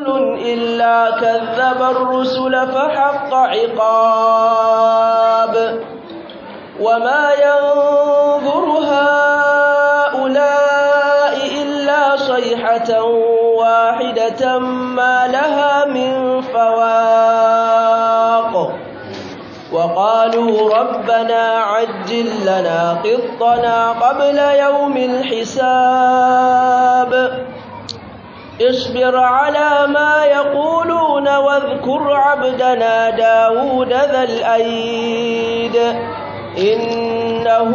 إلا كذب الرسل فحق عقاب وما ينظر هؤلاء إلا صيحة واحدة ما لها من فواق وقالوا ربنا عجل لنا قطنا قبل يوم الحساب اصبر على ما يقولون واذكر عبدنا داود ذا الأيد إنه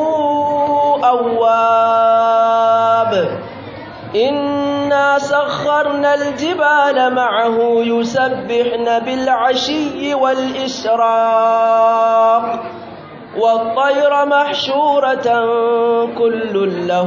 أواب إنا سخرنا الجبال معه يسبحن بالعشي والإشراق والطير محشورة كل له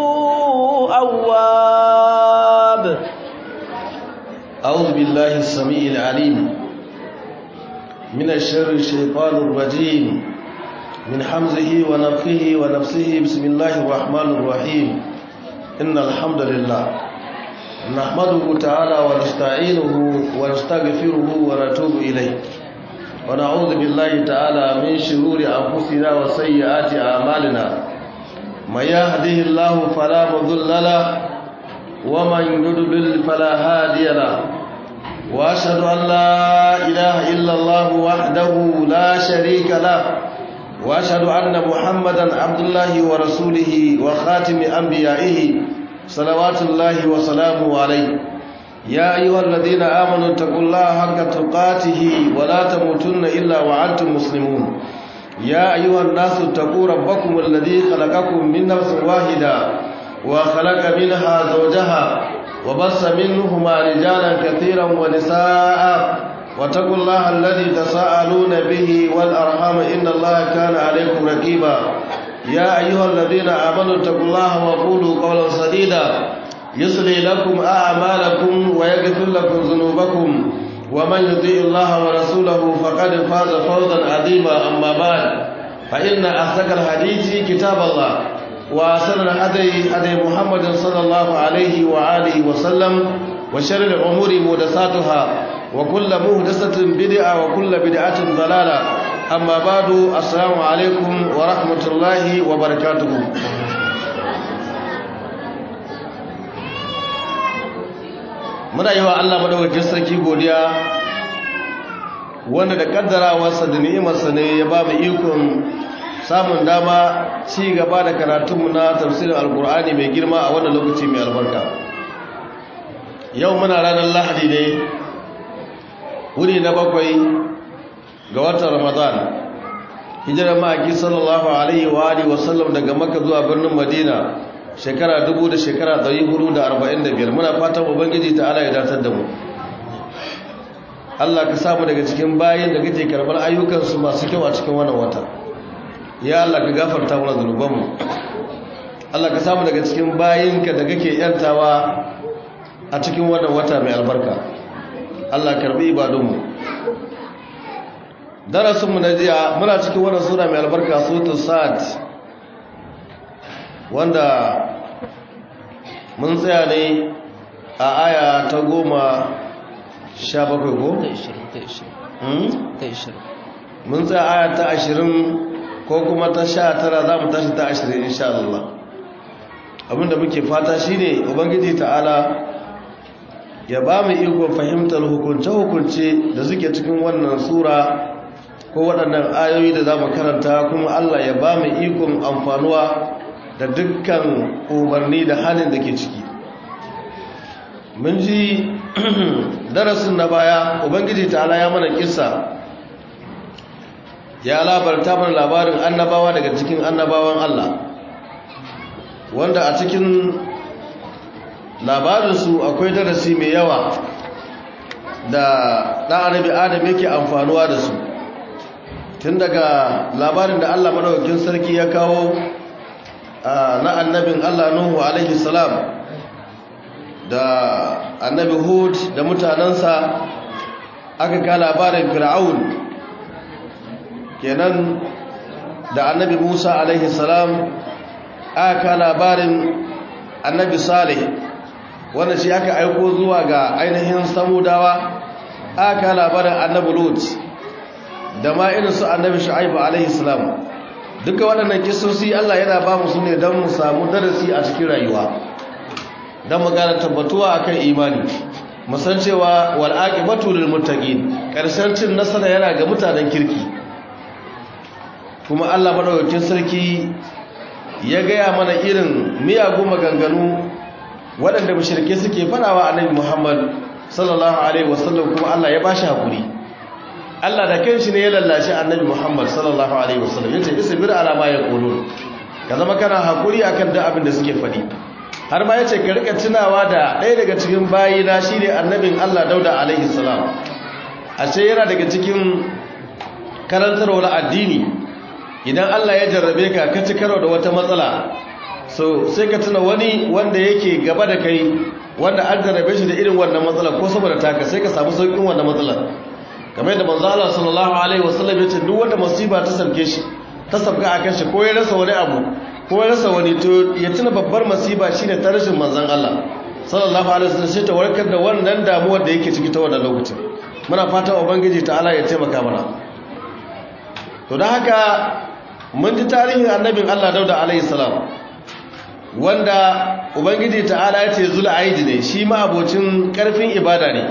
أواب أعوذ بالله السميع العليم من الشر الشيطان الرجيم من حمزه ونفخه ونفسه بسم الله الرحمن الرحيم إن الحمد لله نحمده تعالى ونستعينه ونستغفره ونتوب إليه ونعوذ بالله تعالى من شرور أنفسنا وسيئات أعمالنا من يهده الله فلا مضل له ومن يضلل فلا هادي له واشهد ان لا اله الا الله وحده لا شريك له واشهد ان محمدا عبد الله ورسوله وخاتم انبيائه صلوات الله وسلامه عليه يا ايها الذين امنوا اتقوا الله حق تقاته ولا تموتن الا وانتم مسلمون يا ايها الناس اتقوا ربكم الذي خلقكم من نفس واحده وخلق منها زوجها وبص منهما رجالا كثيرا ونساء واتقوا الله الذي تساءلون به والأرحام إن الله كان عليكم رقيبا يا أيها الذين آمنوا اتقوا الله وقولوا قولا سديدا يصلي لكم أعمالكم ويغفر لكم ذنوبكم ومن يطيع الله ورسوله فقد فاز فوزا عظيما أما بعد فإن أصدق الحديث كتاب الله وأحسن الهدي هدي محمد صلى الله عليه وآله وسلم وشر الأمور محدثاتها وكل محدثة بدعة وكل بدعة ضلالة أما بعد السلام عليكم ورحمة الله وبركاته muna yi wa Allah madaukakin sarki godiya wanda da kaddarawarsa da ni'imarsa ne ya ba mu ikon samun dama ci gaba da karatunmu na tafsirin alkur'ani mai girma a wannan lokaci mai albarka yau muna ranar lahadi ne wuri na bakwai ga watan ramadan hijirar ma'aiki sallallahu alaihi wa alihi wasallam daga maka zuwa birnin madina shekara dubu da shekara ɗari hudu da arba'in da biyar muna fatan ubangiji ta ala ya datar da mu allah ka samu daga cikin bayan da kake karɓar ayyukansu masu kyau a cikin wannan wata ya Allah ka gafarta mana zunubanmu Allah ka samu daga cikin bayinka da kake yantawa a cikin wannan wata mai albarka Allah karbi ibadunmu darasinmu na jiya muna cikin wannan sura mai albarka suratul sad wanda mun tsaya ne a aya ta goma sha bakwai ko? mun tsaya aya ta ashirin ko kuma ta sha tara za mu tashi ta ashirin insha Allah abinda muke fata shine ubangiji ta'ala ya ba mu ikon fahimtar hukunce-hukunce da suke cikin wannan sura ko waɗannan ayoyi da za mu karanta kuma Allah ya ba mu ikon amfanuwa da dukkan umarni da halin da ke ciki mun ji darasin na baya ubangiji ta'ala ya mana kisa ya labarta mana labarin annabawa daga cikin annabawan Allah wanda a cikin labarinsu akwai darasi mai yawa da ɗan annabi adam yake amfanuwa da su tun daga labarin da Allah madaukakin sarki ya kawo na annabin Allah Nuhu alaihi salam da annabi Hud da mutanensa aka ka labarin Fir'aun kenan da annabi Musa alaihi salam aka ka labarin annabi Salih wanda shi aka aiko zuwa ga ainihin samudawa aka labarin annabi lut da ma irin su annabi shu'aibu alaihi salam duka waɗannan kisosi Allah yana ba mu su ne don mu samu darasi a cikin rayuwa don mu gane tabbatuwa akan imani musan cewa wal aqibatu lil muttaqin karshen cin nasara yana ga mutanen kirki kuma Allah madaukakin sarki ya gaya mana irin miyagun maganganu waɗanda mushrike suke fadawa annabi Muhammad sallallahu alaihi wasallam kuma Allah ya bashi hakuri Allah da kanshi ne ya lallashi annabi Muhammad sallallahu alaihi wasallam yace isbir ala ma yaqulun ka zama kana hakuri akan duk abin da suke fadi har ma yace ka rika tunawa da ɗaya daga cikin bayina shine annabin Allah Dauda alaihi salam ashe yana daga cikin karantarwar addini idan Allah ya jarrabe ka ka ci karo da wata matsala so sai ka tuna wani wanda yake gaba da kai wanda an jarrabe shi da irin wannan matsala ko saboda taka sai ka samu saukin wannan matsalar kamar yadda manzo Allah sallallahu alaihi wasallam ya ce duk wanda musiba ta sauke shi ta sauka akan shi ko ya rasa wani abu ko ya rasa wani to ya tuna babbar masiba shine ta rashin manzon Allah sallallahu alaihi wasallam sai ta warkar da wannan damuwar da yake ciki ta wannan lokacin muna fatan ubangiji ta'ala ya taimaka mana to dan haka mun ji tarihin annabin Allah Dauda alaihi salam wanda ubangiji ta'ala ya ce zul aidi ne shi ma abocin karfin ibada ne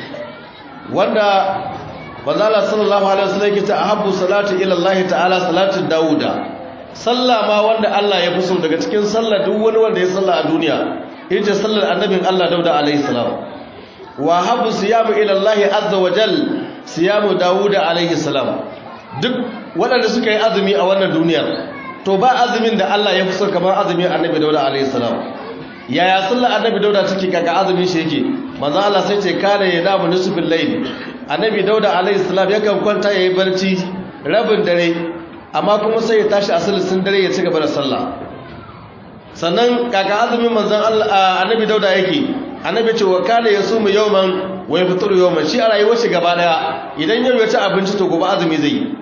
wanda manzala sallallahu alaihi wasallam yake ta ahabbu salatu ila Allah ta'ala salatu dauda sallah ma wanda Allah ya fi so daga cikin sallah duk wani wanda ya salla a duniya ita sallar annabin Allah dauda alaihi salam wa habbu siyamu ila Allah azza wa jal siyamu dauda alaihi salam duk waɗanda suka yi azumi a wannan duniyar to ba azumin da Allah ya fi so kamar azumin annabi dauda alaihi salam yaya sallar annabi dauda take kaga azumin shi yake manzo Allah sai ce kana ya damu nisfil layl annabi dauda alaihi salam yakan kwanta yayi barci rabin dare amma kuma sai ya tashi asalisin dare ya ci gaba da sallah sannan kaga azumin manzon Allah annabi dauda yake annabi ce wa kana yasumu yawman wa yafṭuru yawman shi a rayuwar shi gaba daya idan yau ya ci abinci to gobe azumi zai yi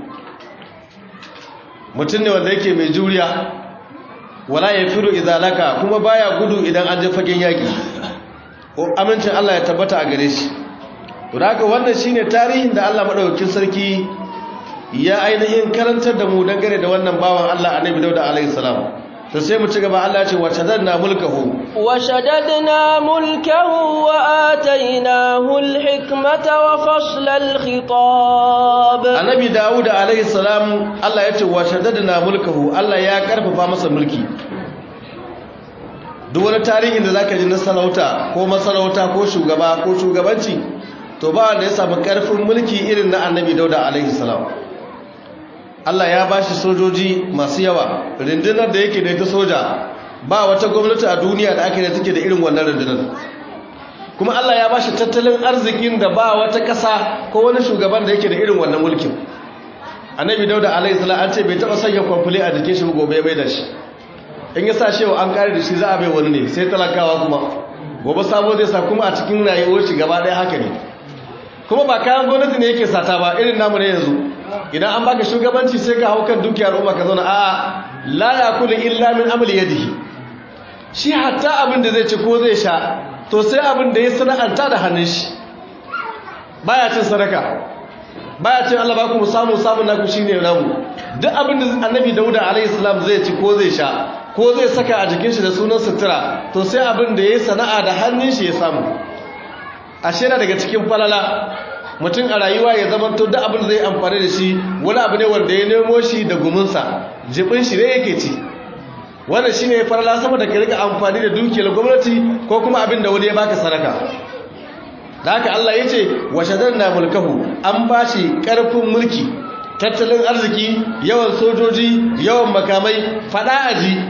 mutum ne wanda yake mai juriya wala yafiru idalaka kuma baya gudu idan an je fagen yaki amincin Allah ya tabbata a gare shi to haka wannan shine tarihin da Allah madaukakin sarki ya ainihin karantar da mu dangane da wannan bawan Allah Annabi Dawud alaihi salam to sai mu ci gaba Allah ya ce wa shadadna mulkahu wa shadadna mulkahu wa atainahu al-hikmata wa fasla al-khitab Annabi Dawud alaihi salam Allah ya ce wa shadadna mulkahu Allah ya karfafa masa mulki duk wani tarihin da zaka ji na sarauta ko masarauta ko shugaba ko shugabanci to ba wanda ya samu karfin mulki irin na annabi dauda alaihi salam Allah ya bashi sojoji masu yawa rundunar da yake da ita soja ba wata gwamnati a duniya da ake da take da irin wannan rundunar kuma Allah ya bashi tattalin arzikin da ba wata ƙasa ko wani shugaban da yake da irin wannan mulkin annabi dauda alaihi salam an ce bai taɓa sanya kwamfule a jikin shi gobe bai da shi in ya sa shewa an kare da shi za a bai wani ne sai talakawa kuma gobe sabo zai sa kuma a cikin rayuwar shi gaba ɗaya haka ne kuma ba kayan gwamnati ne yake sata ba irin namu ne yanzu idan an baka shugabanci sai ka hau kan dukiyar umma ka zauna a'a la yakulu illa min amali yadihi shi hatta abin da zai ci ko zai sha to sai abin da ya sana'anta da hannun shi baya cin sadaka baya cin Allah ba ku samu samu naku shine namu duk abin da annabi Dauda alaihi salam zai ci ko zai sha ko zai saka a jikin shi da sunan sutura to sai abin da ya sana'a da hannun shi ya samu ashe na daga cikin falala mutum a rayuwa ya zama to duk abin da zai amfani da shi wani abu ne wanda ya nemo shi da gumunsa jibin shi ne yake ci wannan shine falala sama da ka rika amfani da dukiyar gwamnati ko kuma abin da wani ya baka sadaka da haka Allah ya ce wa shadanna mulkahu an bashi karfin mulki tattalin arziki yawan sojoji yawan makamai fada aji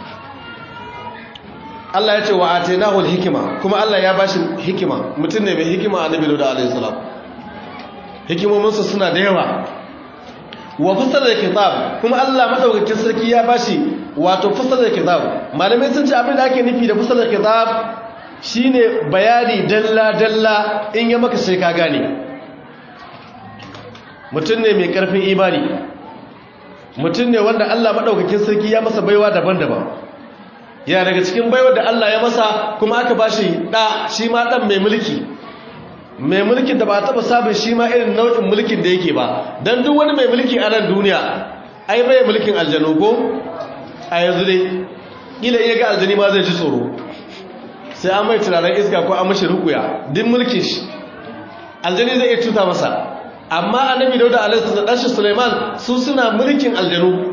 Allah ya ce wa atainahu hikima kuma Allah ya bashi hikima mutum ne mai hikima annabi da alaihi salam hikimominsa suna da yawa wa fasala kitab kuma Allah madaukakin sarki ya bashi wato fasala kitab malamai sun ce abin da ake nufi da fasala kitab shine bayani dalla dalla in ya maka sai ka gane mutum ne mai karfin imani mutum ne wanda Allah madaukakin sarki ya masa baiwa daban-daban ya daga cikin baiwar da Allah ya masa kuma aka bashi da shi ma dan mai mulki mai mulkin da ba taba sabon shi ma irin nau'in mulkin da yake ba dan duk wani mai mulki a nan duniya ai bai mulkin aljanu ko a yanzu dai kila iya ga aljani ma zai ji tsoro sai an mai tunanin iska ko an mashi rukuya din mulkin shi aljani zai iya cuta masa amma annabi dauda alaihi da ɗanshi suleiman su suna mulkin aljanu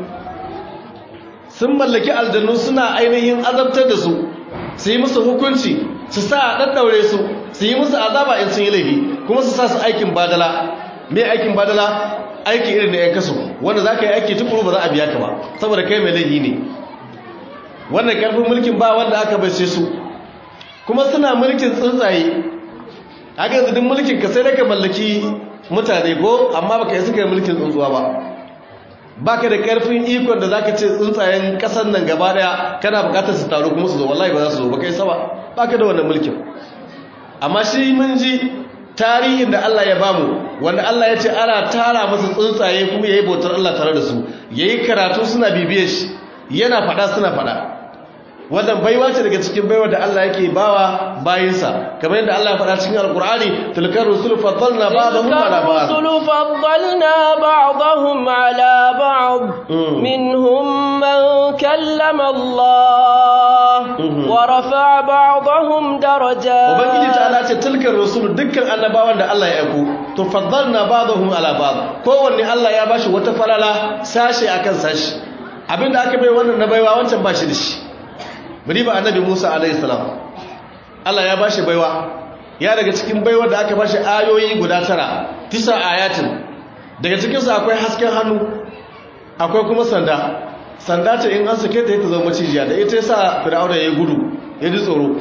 sun mallaki aljanu suna ainihin azabtar da su su yi musu hukunci su sa a ɗaɗɗaure su su yi musu azaba in sun yi laifi kuma su sa su aikin badala mai aikin badala aiki irin da 'yan kaso wanda za ka yi aiki tukuru ba za a biya ka ba saboda kai mai laifi ne wannan karfin mulkin ba wanda aka bace su kuma suna mulkin tsuntsaye haka yanzu duk mulkin ka sai da ka mallaki mutane ko amma baka yi suka yi mulkin tsuntsuwa ba baka da karfin ikon da zaka ce tsuntsayen kasan nan gaba daya kana bukatar su taru kuma su zo wallahi ba za su zo baka yi saba baka da wannan mulkin amma shi mun ji tarihin da Allah ya bamu wanda Allah ya ce ana tara masa tsuntsaye kuma yayi bautar Allah tare da su yayi karatu suna bibiyar shi yana fada suna fada wannan baiwa ce daga cikin baiwa da Allah yake bawa bayinsa kamar yadda Allah ya faɗa cikin alkur'ani tilkar rusul faddalna ba'dahum ala ba'd rusul faddalna ba'dahum ala ba'd minhum man kallama Allah wa rafa'a ba'dahum darajat ubangiji ta'ala ce tilkar rusul dukkan annabawan da Allah ya aiko to faddalna ba'dahum ala ba'd kowanne Allah ya bashi wata falala sashi akan sashi abinda aka bai wannan na baiwa wancan bashi da shi bari ba annabi Musa alaihi salam Allah ya bashi baiwa ya daga cikin baiwa da aka bashi ayoyi guda tara tisa ayatin daga cikin su akwai hasken hannu akwai kuma sanda sanda ce in an sake ta ta zama macijiya da ita yasa fir'auna ya gudu ya ji tsoro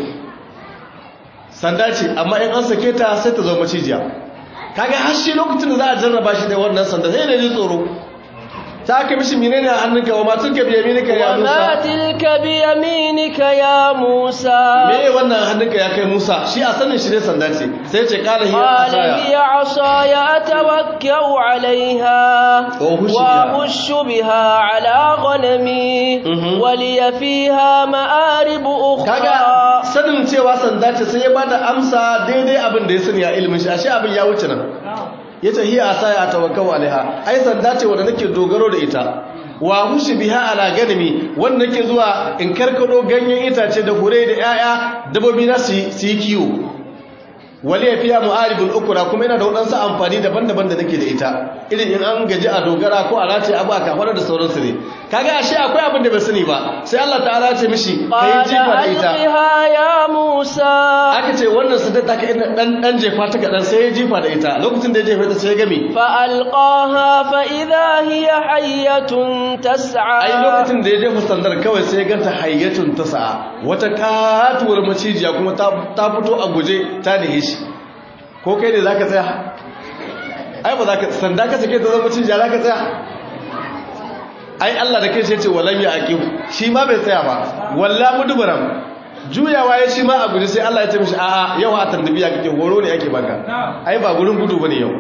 sanda ce amma in an sake ta sai ta zama macijiya kaga har shi lokacin da za a jarraba shi da wannan sanda sai ne ji tsoro ta aka mishi menene a hannunka wa ma tilka bi yaminika ya Musa wa ma tilka bi yaminika ya Musa me wannan hannunka ya kai Musa shi a sanin shi ne sanda ce sai ce qala hiya qala asaya hiya asaya atawakkau alaiha wa ushu biha ala ghanami wa li fiha ma'arib ukhra kaga sanin cewa sanda ce sai ya bada amsa daidai abin da ya sani a ilimin shi ashe abin ya wuce nan ya ce hiya asaya tawakkau alaiha ai sanda ce wanda nake dogaro da ita wa hushi biha ala ganami wanda nake zuwa in karkado ganyen itace da hure da yaya dabobi na su yi kiwo wali fiya mu'aribul ukra kuma yana da wadansu amfani daban-daban da nake da ita irin in an gaji a dogara ko a race abu a kafara da sauransu ne kaga ashe akwai abin da bai sani ba sai Allah ta'ala ya ce mishi kai jifa da ita qala ya Musa aka ce wannan sadar ta ka dan dan jefa ta kadan sai ya jifa da ita lokacin da ya jefa ta sai ya gami fa alqaha fa idha hiya hayyatun tas'a ai lokacin da ya jefa sandar kawai sai ya ganta hayyatun tas'a wata katuwar macijiya kuma ta ta fito a guje ta nihe shi ko kai ne zaka tsaya ai ba zaka sanda ka sake ta zama macijiya zaka tsaya ai Allah da kai sai ce walan ya aqib shi ma bai tsaya ba walla mudbaram juyawa ya shi ma a guji sai Allah ya ce mishi a'a yau a tandabiya kake horo ne yake baka ai ba gurin gudu bane yau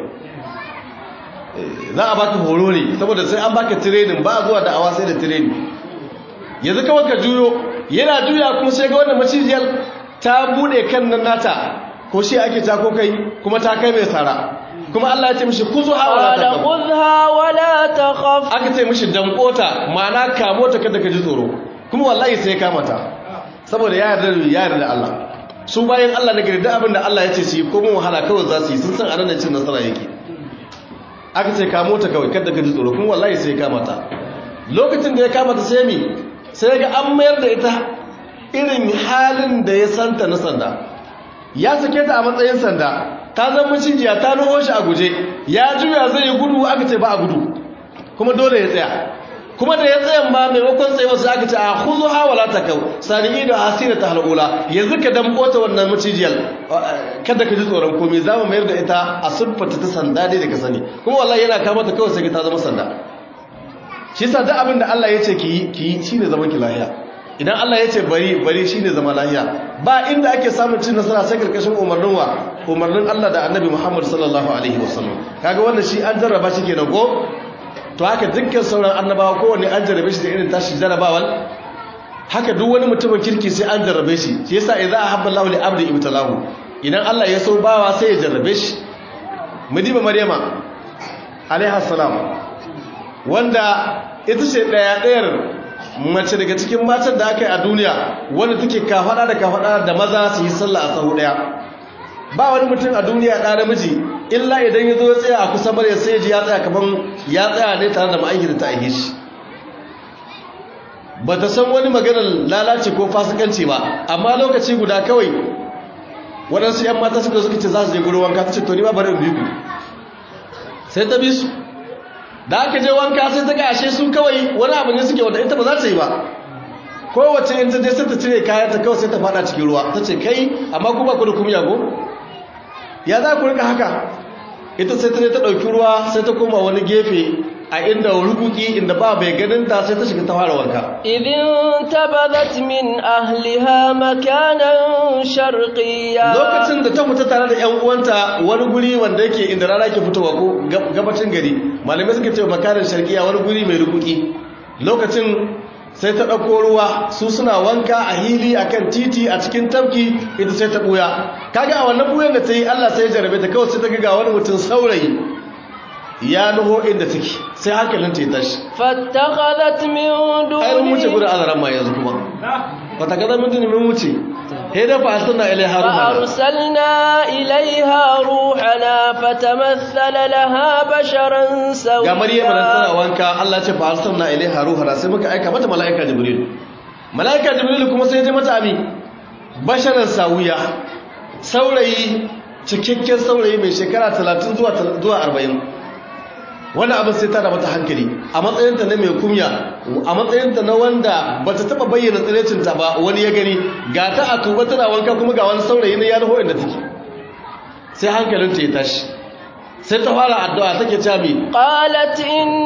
za a baka horo ne saboda sai an baka training ba zuwa da awa sai da training yanzu kawai ka juyo yana juya kuma sai ga wannan macijiyar ta bude kan nan nata ko shi ake ta ko kai kuma ta kai mai sara kuma Allah ya ce mishi kuzu hawala ta qala khudha wala takhaf aka ce mishi dankota ma'ana kamo ta kada ka ji tsoro kuma wallahi sai ya kama ta saboda ya yarda ya yarda da Allah su bayan Allah na gari da abin da Allah ya ce su yi ko mun wahala kawai za su yi sun san anan cin nasara yake aka ce kamo ta kawai kada ka ji tsoro kuma wallahi sai ya kama ta lokacin da ya kama ta sai mi sai ga an mayar da ita irin halin da ya santa na sanda ya sake ta a matsayin sanda ta zama cijiya ta nuho shi a guje ya juya zai yi gudu aka ce ba a gudu kuma dole ya tsaya kuma da ya tsayan ma maimakon tsaye wasu aka ce a huzu hawala ta kau sani da hasira ta hal'ula yanzu ka damko ta wannan macijiyar kada ka ji tsoron komai za mu mayar da ita a siffata ta sanda dai da ka sani kuma wallahi yana kama ta kawai sai ta zama sanda shi sa duk abin da Allah ya ce ki yi ki yi shine zaman ki lahiya idan Allah ya ce bari bari shine zama lahiya ba inda ake samun cin nasara sai karkashin umarnin wa umarnin Allah da Annabi Muhammad sallallahu alaihi wasallam kaga wannan shi an jarraba shi kenan ko to haka dukkan sauran annabawa kowanne an jarrabe shi da irin tashi jarrabawal haka duk wani mutumin kirki sai an jarrabe shi shi yasa idza ahabba Allahu li abdi ibtalahu idan Allah ya so bawa sai ya jarrabe shi mudiba maryama alaiha salam wanda ita ce daya dayar mace daga cikin matan da aka yi a duniya wanda take kafada da kafada da maza su yi sallah a sahu daya ba wani mutum a duniya ɗa namiji illa idan ya zo ya tsaya a kusa mara sai ji ya tsaya kaman ya tsaya ne tare da ma'aiki da ta aihe shi ba ta san wani maganar lalace ko fasikanci ba amma lokaci guda kawai waɗansu 'yan mata suka suka ce za su je gurin wanka ta ce to ni ma bari in bi ku sai ta bi su da aka je wanka sai ta gashe su kawai wani abu ne suke wanda ita ba za ta yi ba kowace in ta je sai ta cire kayan ta kawai sai ta fada cikin ruwa ta ce kai amma ku ba ku da kumya ko ya za ku rika haka ita sai ta je ta ɗauki ruwa sai ta koma wani gefe a inda rubuki inda ba bai ganin ta sai ta shiga ta fara wanka idin tabadat min ahliha makanan sharqiyya lokacin da ta fita tare da ƴan uwanta wani guri wanda yake inda rana ke fitowa ko gabacin gari malamai suka ce makanan sharqiyya wani guri mai rubuki lokacin sai ta ɗauko ruwa su suna wanka a hili a kan titi a cikin tafki ita sai ta ɓuya kaga a wannan ɓuyan da ta yi allah sai ya jarabe ta kawai sai ta ga wani mutum saurayi ya nuho inda take sai hankalin ta ya tashi fattakhadhat min ai mun wuce duni gurin azaran ma yanzu kuma fatakadar min duni mun wuce sai da fa arsalna ilaiha ruhana فأرسلنا إليها روحنا فتمثل لها بشرا ga maryam da tana سويا wanka Allah ce fa arsalna ilaiha ruhana sai muka aika mata malaika jibril malaika jibril kuma sai ya je mata ami basharan sawiya saurayi cikakken saurayi mai shekara 30 zuwa zuwa 40 wannan abin sai ta da mata hankali a matsayinta na mai kumya a matsayinta na wanda ba ta taba bayyana tsirecinta ba wani ya gani ga ta a tuba tana wanka kuma ga wani saurayi na ya nuho inda take sai hankalinta ya tashi sai ta fara addu'a take cewa mi قالت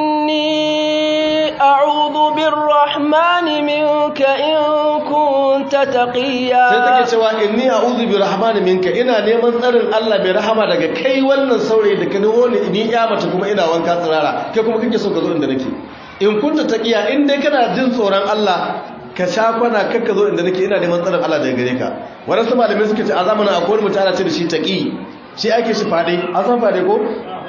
إني أعوذ بالرحمن منك إن كنت sai تقيا take cewa inni a'udhu bi rahmani minka ina neman tsarin Allah bai rahama daga kai wannan saurayi da ka nuho ni ni ya mace kuma ina wanka tsirara kai kuma kake so ka zo inda nake in kunta taqiya in dai kana jin tsoron Allah ka sha kwana kakka zo inda nake ina neman tsarin Allah daga gare ka wadansu malamai suka ce a zamanin akwai wani mutum ana ce da shi taqi shi ake shi fade an san fade ko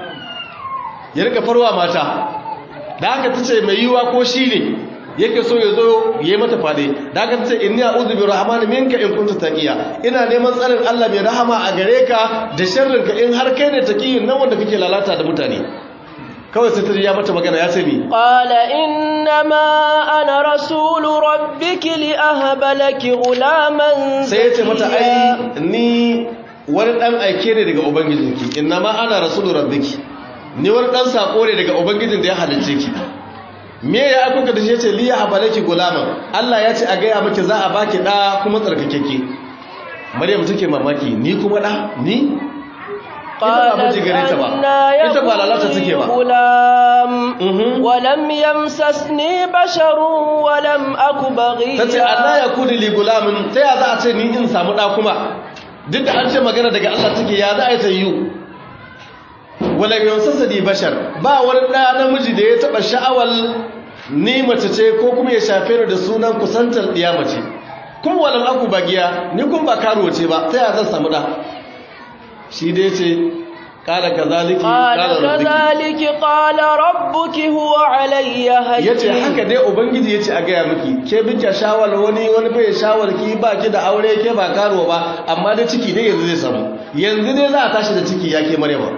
ya rika farwa mata da haka tace mai yiwa ko shi ne yake so ya zo ya yi mata fade da haka tace inni a'udhu bi rahmani minka in kunta taqiya ina neman tsarin Allah mai rahama a gare ka da sharrin ka in har kai ne taqiyin nan wanda kake lalata da mutane kawai sai ta ji ya mata magana ya ce mi قال إنما أنا رسول ربك لأهب لك غلاما sai ya ce mata زكيا ai ni wani dan aike ne daga ubangijinki innama ana rasulu rabbiki ni wani dan sako ne daga ubangijin da ya halicce ki me ya akuka da shi yace liya habalaki gulaman Allah ya ce a gaya miki za a baki da kuma tsarkakeke Maryam take mamaki ni kuma da ni ita ba miji gare ta ba أنا ita ba lalata take يكون ba غلام Mhm. ولم يمسسني بشر ولم أك ta ce Allah بغيا ya kudi li gulamin ta ya za a ce ni in samu ɗa kuma duk da an ce magana daga Allah take ya za a yi ta yiwu wala yansasa di bashar ba wani ɗa namiji da ya taɓa sha'awar ni mace ce ko kuma ya shafe ni da sunan kusantar ɗiya mace kuma walam aku bagiya ni kun ba karuwa ce ba ta ya zan samu ɗa shi dai ce ƙala kazaliki قال ƙala rabbiki كذلك قال ربك هو علي ya ce هين haka dai ubangiji ya ce a gaya miki ke bika shawar wani wani bai shawar ki ba ki da aure ke ba karuwa ba amma da ciki dai yanzu zai samu yanzu dai za a tashi da ciki ya ke maryama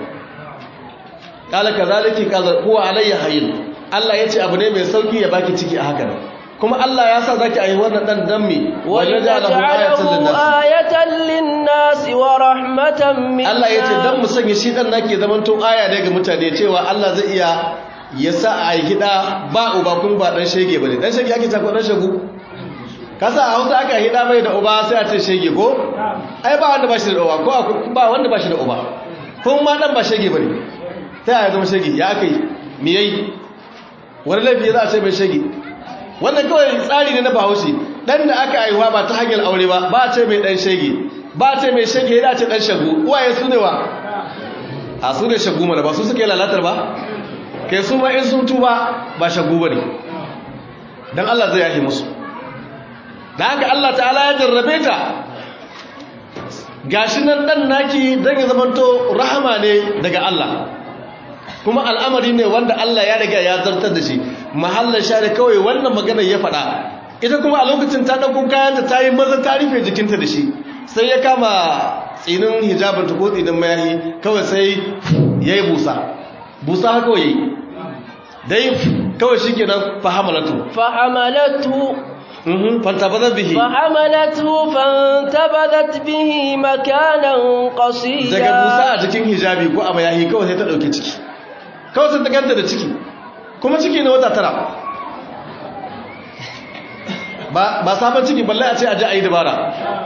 kala kazaliki kaza huwa alayya hayyin Allah ya ce abu ne mai sauki ya baki ciki a haka kuma Allah ya sa zaki ayi wannan dan dan mi wajalahu ayatan ولنجعله linnas آية للناس ورحمة منا Allah ya ce dan mu sanya shi dan nake zaman to aya ne ga mutane cewa Allah zai iya ya sa a yi hida ba uba kun ba dan shege bane dan shege ake tako dan shagu kasa a Hausa aka hida bai da uba sai a ce shege ko ai ba wanda ba shi da uba ko akwai- ba wanda ba shi da uba kun ma dan ba shege bane ta ya zama shege ya kai me yayi wani laifi za a ce mai shege wannan kawai tsari ne na bahaushe dan da aka haihuwa ba ta hanyar aure ba ba a ce mai dan shege ba a ce mai shege yana ce dan shagu uwaye su ne wa a su ne shagu mana ba su suka yi lalatar ba kai su ma in sun tuba ba shagu ba ne don Allah zai yahi musu da haka Allah ta'ala ya jarrabe ta gashi nan dan naki dan ya zamanto rahama ne daga Allah kuma al'amari ne wanda Allah ya riga ya zartar da shi mahallan share kawai wannan magana ya faɗa ita kuma a lokacin ta ɗauko kayanta ta yi maza ta rufe jikinta da shi sai ya kama tsinin hijabinta ko tsinin mayahi kawai sai ya yi busa busa haka kawai dai kawai shi ke nan fahamalatu fahamalatu fantabazat bihi fahamalatu fantabazat bihi makanan qasida daga busa a jikin hijabi ko a mayahi kawai sai ta ɗauki ciki kawai sai ta ganta da ciki kuma ciki na wata tara ba sabon ciki balle a ce a ji a yi dabara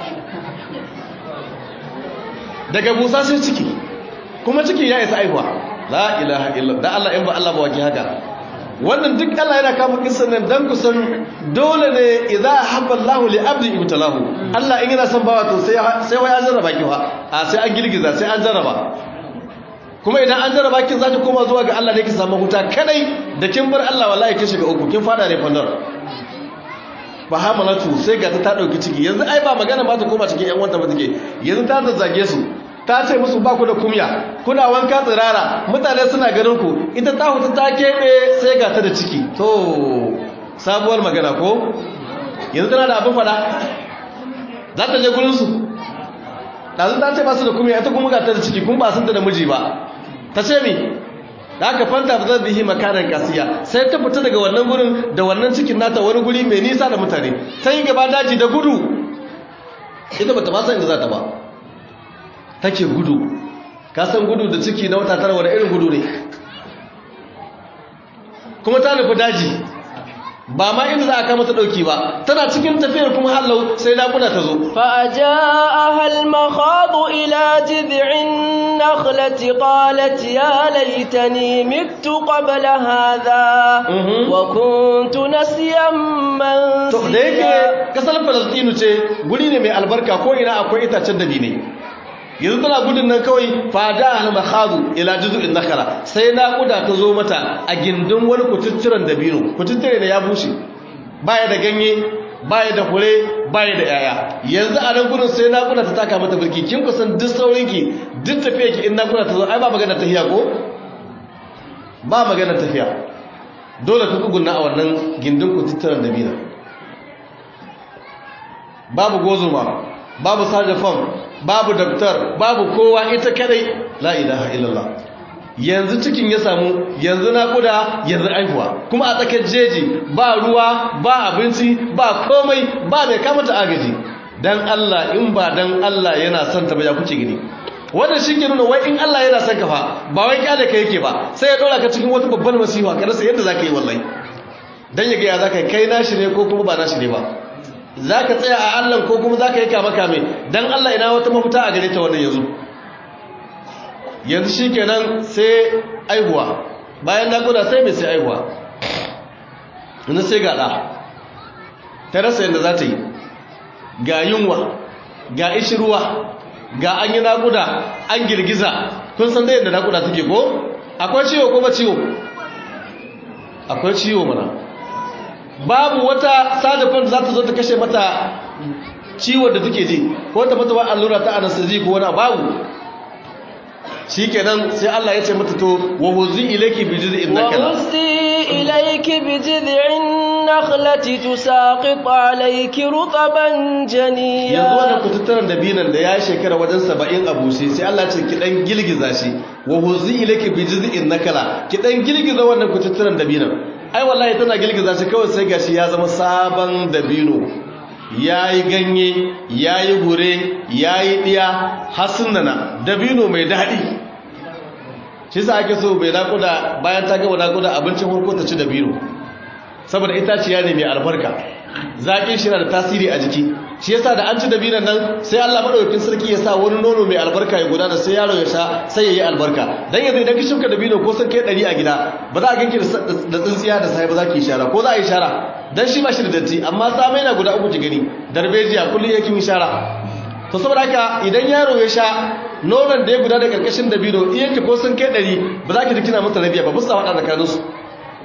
daga busa sai ciki kuma ciki ya isa aihuwa la ilaha illa da Allah in ba Allah ba wake haka wannan duk Allah yana kama kissan nan dan kusan dole ne idza habba Allah li abdi ibtalahu Allah in yana son bawa to sai sai wai an jarraba ki fa a sai an girgiza sai an jarraba kuma idan an jarraba kin zaki koma zuwa ga Allah ne ki samu huta kadai da kin bar Allah wallahi kin shiga uku kin fada ne fandar ba hamalatu sai ga ta ta dauki ciki yanzu ai ba magana ba ta koma cikin yan wanta ba take yanzu ta zazzage su ta ce musu ba ku da kumya kuna wanka tsirara mutane suna ganin ku ita ta hutu ta keɓe sai ga ta da ciki to sabuwar magana ko yanzu tana da abin fada za ta je gurinsu ɗazu ta ce ba su da kumya ita kuma ga ta da ciki kuma ba sun da miji ba ta ce mi da aka fanta ba zan bihi makarar kasiya sai ta fita daga wannan gurin da wannan cikin nata wani guri mai nisa da mutane ta yi gaba daji da gudu ita ba ta ba san inda za ta ba take gudu ka san gudu da ciki na wata tara wani irin gudu ne kuma ta nufi daji ba ma inda za a kama ta dauki ba tana cikin tafiyar kuma hallau sai naƙuda ta zo فأجاءها المخاض إلى جذع النخلة قالت يا ليتني مت قبل هذا وكنت نسيا to da yake منسيا kasar falastinu ce guri ne mai albarka ko ina akwai itacen dabi ne yanzu tana gudun nan kawai fada al-makhadu ila juzu'in nakala sai naƙuda ta zo mata a gindin wani kututturen dabino kututture da ya bushe baya da ganye baya da fure baya da yaya yanzu a nan gudun sai naƙuda ta taka mata birki kin kusan duk saurinki duk tafiya ki in naƙuda ta zo ai ba magana tafiya ko ba magana tafiya dole ka kugunna a wannan gindin kututturen dabino babu gozuma babu sajafam babu daktar babu kowa ita kadai la ilaha illallah yanzu cikin ya samu yanzu naƙuda yanzu aihuwa kuma a tsakar jeji ba ruwa ba abinci ba komai ba mai kamata agaji dan Allah in ba dan Allah yana son ta ba ya kuke gini wannan shi ke nuna wai in Allah yana son ka fa ba wai kyale ka yake ba sai ya ɗora ka cikin wata babbar masifa ka rasa yadda za ka yi wallahi dan ya ga ya za ka yi kai nashi ne ko kuma ba nashi ne ba za ka tsaya a Allah ko kuma za ka yi kama kame don Allah ina wata mafuta a gare ta wannan yanzu yanzu shi kenan sai aihuwa bayan naƙuda sai mai sai aihuwa yanzu sai ga ɗa ta rasa yadda za ta yi ga yunwa ga ishirwa ga an yi naƙuda an girgiza kun san da yadda naƙuda take ko akwai ciwo ko ba ciwo akwai ciwo mana babu wata sadafin za ta zo ta kashe mata ciwon da take ji ko ta mata wa allura ta anesthesia ko wani babu shikenan sai Allah ya ce mata to wa huzi ilayki bi juz'in nakala وهزي إليك بجذع النخلة تساقط عليك رطبا yanzu جنيا wannan kututturen dabinan da ya yi shekara wajen saba'in a bushe sai Allah ce ki dan girgiza shi wa huzi ilayki bi juz'in nakala ki dan girgiza wannan kututturen dabinan ai wallahi tana girgiza shi kawai sai gashi ya zama sabon dabino yayi ganye yayi hure yayi diya hasunana dabino mai dadi shi sa ake so bai nakuda bayan ta gaba nakuda abincin farko ta ci dabino saboda itaciya ne mai albarka zaƙin shi na da tasiri a jiki shi yasa da an ci dabinan nan sai Allah madaukakin sarki ya sa wani nono mai albarka ya gudana sai yaro ya sha sai ya yi albarka dan yanzu idan ka shuka dabino ko sun kai ɗari a gida ba za a ganki da tsintsiya da sai ba za ki shara ko za a yi shara dan shi ba shi da datti amma tsamai na guda uku ki gani darbejiya kullum yake yi shara to saboda haka idan yaro ya sha nonon da ya guda da karkashin dabino iyanki ko sun kai ɗari ba za ki ji kina masa rabiya ba musu faɗa tsakaninsu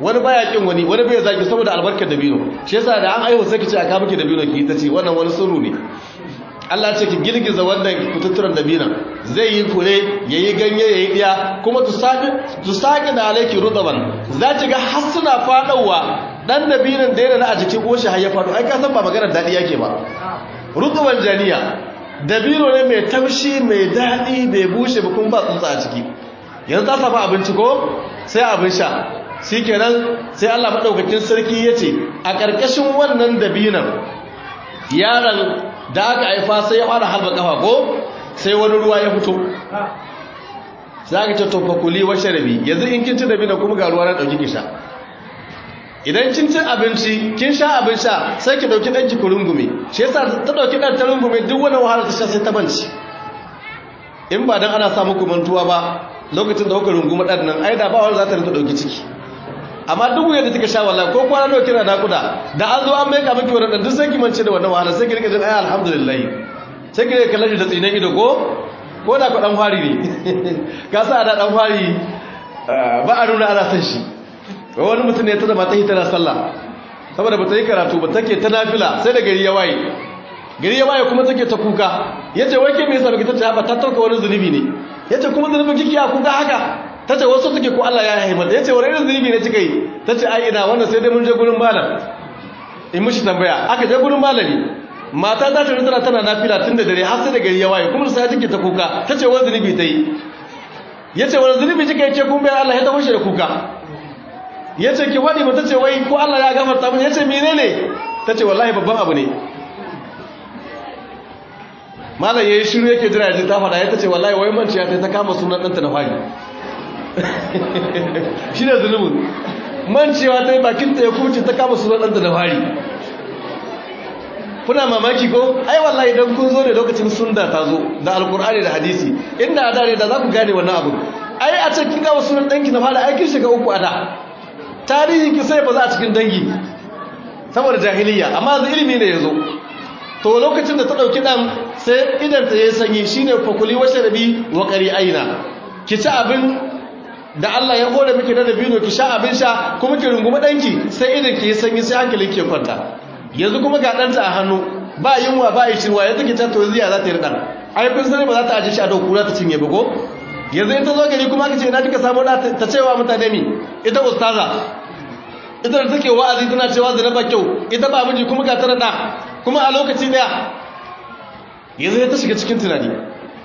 wani baya kin wani wani bai zaki saboda albarkar dabino shi yasa da an aihu sai ki ce aka miki dabino ki ta ce wannan wani sirru ne Allah ce ki girgiza wannan kututturan dabina zai yi kure yayi ganye yayi diya kuma tu saki tu saki da alaiki rudaban za ki ga har suna fadawa dan dabinan da yana a jikin goshi har ya fado ai ka san ba maganar dadi yake ba rudaban janiya dabino ne mai taushi mai dadi bai bushe ba kuma ba tsuntsa a ciki yanzu ta samu abinci ko sai abin sha shikenan sai Allah madaukakin sarki yace a karkashin wannan dabinan yaron da aka haifa sai ya fara halba kafa ko sai wani ruwa ya fito sai aka ce tofa kuli wa sharabi yanzu in kin ci da bina kuma ga ruwa na dauki ki sha idan kin ci abinci kin sha abin sha sai ki dauki danki ku rungume shi yasa ta dauki dan ta rungume duk wani wahala ta sha sai ta banci in ba dan ana sa muku mantuwa ba lokacin da kuka runguma dan nan ai da ba wanda za ta rinka dauki ciki amma duk yadda take sha wallahi ko kwana nawa kina nakuda da an zo an mai ka miki wannan duk sai ki mance da wannan wahala sai ki rika jin ai alhamdulillah sai ki rika kallon da tsinan ido ko ko da ku dan fari ne ka sa da dan fari ba a nuna ana san shi wani mutum ne ta zama ta hitana sallah saboda ba ta yi karatu ba take ta nafila sai da gari ya waye gari ya waye kuma take ta kuka yace wai ke me yasa baki tace ba ta tauka wani zunubi ne yace kuma zunubin kike ya kuka haka ta ce wasu suke ko Allah ya haifa ya ce wani irin zunubi ne kika yi ta ce ai ina wannan sai dai mun je gurin malam in mishi tambaya aka je gurin malami mata ta tare tana tana nafila tun da dare har sai da gari ya waye kuma sai take ta kuka ta ce wani zunubi ta yi ya ce wani zunubi kika yi ce kun bayar Allah ya ta fashe da kuka ya ce ki faɗi ba ta ce wai ko Allah ya gafarta mun ya ce menene ta ce wallahi babban abu ne malam ya yi shiru yake jira ya ji ta faɗa ya ta ce wallahi wai manciya ta ta kama sunan ɗanta da fari shi ne zunubin mancewa ta yi bakinta ya kuce ta kama sunan ɗanta da fari kuna mamaki ko ai wallahi idan kun zo da lokacin sunna ta zo da alkur'ani da hadisi inda a dare da za ku gane wannan abu ai a cikin gawa sunan ɗanki na fara aikin shiga uku a da tarihi ki sai ba za a cikin dangi saboda jahiliya amma zai ilimi ne ya zo to lokacin da ta ɗauki ɗan sai idan ta yi sanyi shine fakuli washe rabi wa ƙari aina ki ci abin da Allah ya hore miki na dabino ki sha abin sha kuma ki rungumi danki sai idan ki sanyi sai hankalin ki kwanta yanzu kuma ga danta a hannu ba yunwa ba yi shirwa yanzu ki tatto ziya za ta yi dan ai kun sani ba za ta aje shi a dauku za ta cinye ba ko yanzu ita zo gari kuma kace ina kika samu da ta cewa mutane mi ita ustaza ita da take wa'azi tana cewa zina ba kyau ita ba miji kuma ga tana da kuma a lokaci daya yanzu ta shiga cikin tunani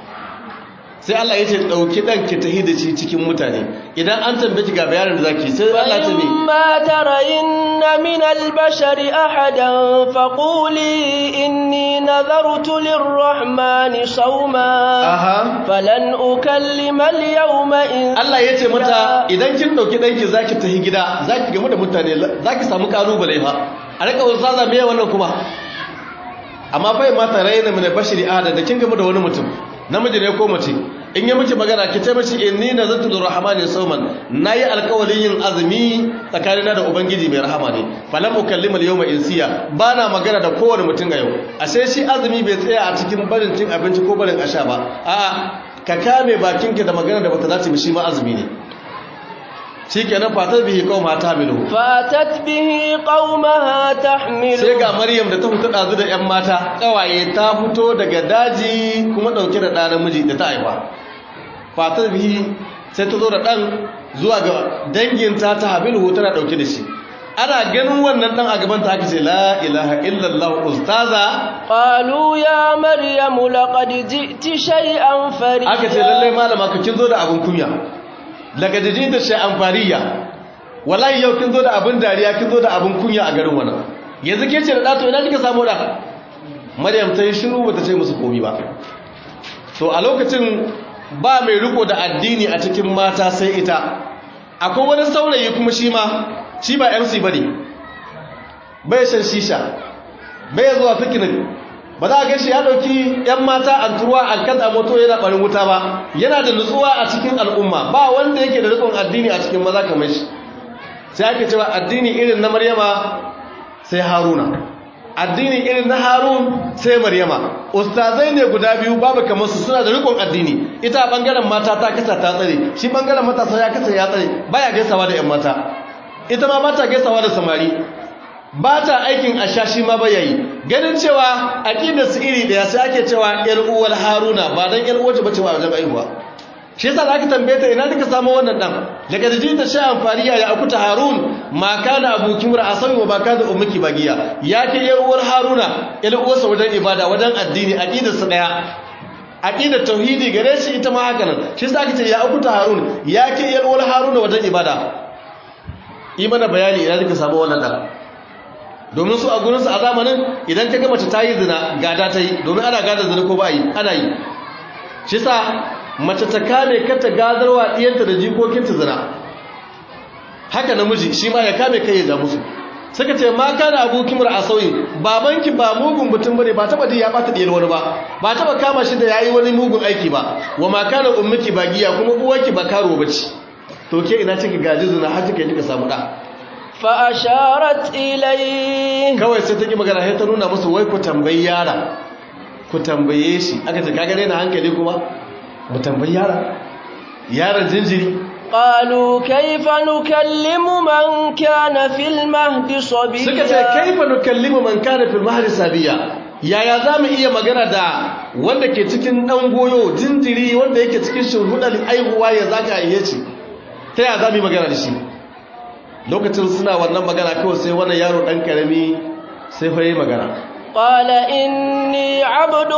sai Allah ya ce ɗauki ɗan ki tahi da shi cikin mutane idan an tambaye ga bayanin da zaki sai Allah ta ne ma tarayinna min al-bashari ahadan faquli inni nazartu lir-rahmani sawma aha falan ukallima al-yawma in Allah ya ce mata idan kin ɗauki ɗanki zaki tahi gida zaki gamu da mutane zaki samu kalubale fa a rika wasaza me wannan kuma amma fa ma tarayinna min al-bashari ahadan da kin gamu da wani mutum namiji ne ko mace in yi miki magana ki ce mashi inni nazartu lirrahmani sawman nayi alƙawarin yin azumi tsakanina da ubangiji mai rahama ne falam ukallima al-yawma insiya bana magana da kowane mutum a yau ashe shi azumi bai tsaya a cikin barin cin abinci ko barin asha ba a'a ka kame bakinka da magana da bata dace ba shi ma azumi ne shikenan fatar bihi qauma tahmilu fatat bihi qaumaha tahmilu sai ga maryam da ta fito dazu da yan mata kawaye ta fito daga daji kuma dauke da ɗan namiji da ta haifa fatar bihi sai ta zo da ɗan zuwa ga danginta ta habilu tana dauke da shi ana ganin wannan ɗan a gaban ta aka ce la ilaha illallah ustaza qalu ya maryamu laqad ji'ti shay'an fariya aka ce lalle malama ka kin zo da abun kunya daga jijin da shay'an fariya wallahi yau kin zo da abun dariya kin zo da abun kunya a garin wannan yanzu ke ce da dato ina kika samu da maryam ta yi shiru bata ce musu komi ba to a lokacin ba mai riko da addini a cikin mata sai ita akwai wani saurayi kuma shi ma shi ba MC bane bai shan shisha bai zuwa picnic ba za a gashi ya dauki yan mata an turuwa an kada moto yana barin wuta ba yana da nutsuwa a cikin al'umma ba wanda yake da rikon addini a cikin maza kamar shi sai ake cewa addini irin na maryama sai haruna addini irin na harun sai maryama ustazai ne guda biyu babu kamar su suna da rikon addini ita a bangaren mata ta kasa ta tsare shi bangaren matasa ya kasa ya tsare baya gaisawa da yan mata ita ma ba ta gaisawa da samari ba ta aikin ashashi ma ba yayi ganin cewa aqidar su iri daya sai ake cewa yar uwar haruna ba dan yar uwace bace ba wajen aihuwa shi yasa zaka tambaye ta ina kika samu wannan dan daga jiji ta sha amfariya ya akuta harun ma kana abuki mura asabi wa ba kana ummuki bagiya ya ke yar uwar haruna yar uwarsa wajen ibada wajen addini aqidar su daya aqidar tauhidi gare shi ita ma haka nan shi yasa aka ce ya akuta harun ya ke yar uwar haruna wajen ibada yi mana bayani ina kika samu wannan dan domin su a gurinsu a zamanin idan ka mace ta yi zina gada ta yi domin ana gada zina ko ba yi ana yi shi sa mace ta kame kata gadarwa ɗiyanta da jikokinta zina haka namiji shi ma ya kame kai ya ja musu suka ce ma kana abokin mura a sauyi babanki ba mugun mutum bane ba taba ji ya bata diyar wani ba ba taba kama shi da yayi wani mugun aiki ba wa ma kana ummuki ba giya kuma uwarki ba karo bace to ke ina ciki gaji zina har kika kika samu da فأشارت إليه kawai sai ta ki magana sai ta nuna musu wai ku tambayi yara ku tambaye shi aka ce kaga na hankali kuma mu tambayi yara yaran jinjiri قالوا كيف نكلم من كان في المهد صبيا suka ce kaifa nukallimu man kana fil mahdi sabiya yaya zamu iya magana da wanda ke cikin dan goyo jinjiri wanda yake cikin shurhudal aihuwa ya zaka aiye shi ta yaya zamu yi magana da shi lokacin suna wannan magana kawai sai wannan yaro dan karami sai fa yi magana قال إني عبد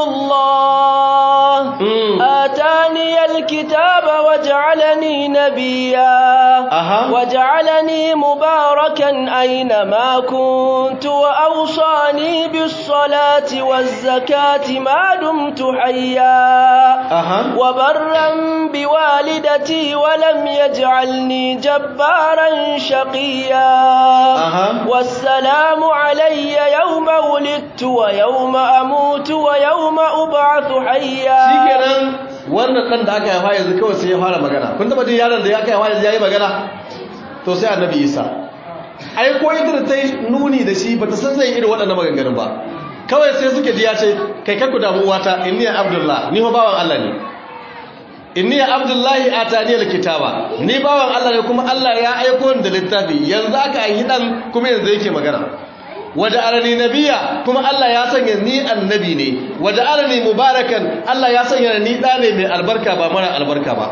الله Mm. آتاني الكتاب وجعلني نبيا Aha. وجعلني مباركا أينما كنت وأوصاني بالصلاة والزكاة ما دمت حيا aha وبرا بوالدتي ولم يجعلني جبارا شقيا Aha. والسلام علي يوم ولدت ويوم أموت ويوم أبعث حيا shikenan wannan dan da aka haifa yanzu kawai sai ya fara magana kun taba jin yaron da ya aka haifa yanzu yayi magana to sai annabi Isa ai ko ita da ta yi nuni da shi bata san zai irin waɗannan maganganun ba kawai sai suke ji ya ce kai kakku damu uwata inni ya abdullah ni fa bawan Allah ne inni ya abdullahi atani alkitaba ni bawan Allah ne kuma Allah ya aiko ni da littafi yanzu aka yi dan kuma yanzu yake magana waje arani nabiya kuma Allah ya sanya ni annabi ne waje arani mubarakan Allah ya sanya ni da ne mai albarka ba mara albarka ba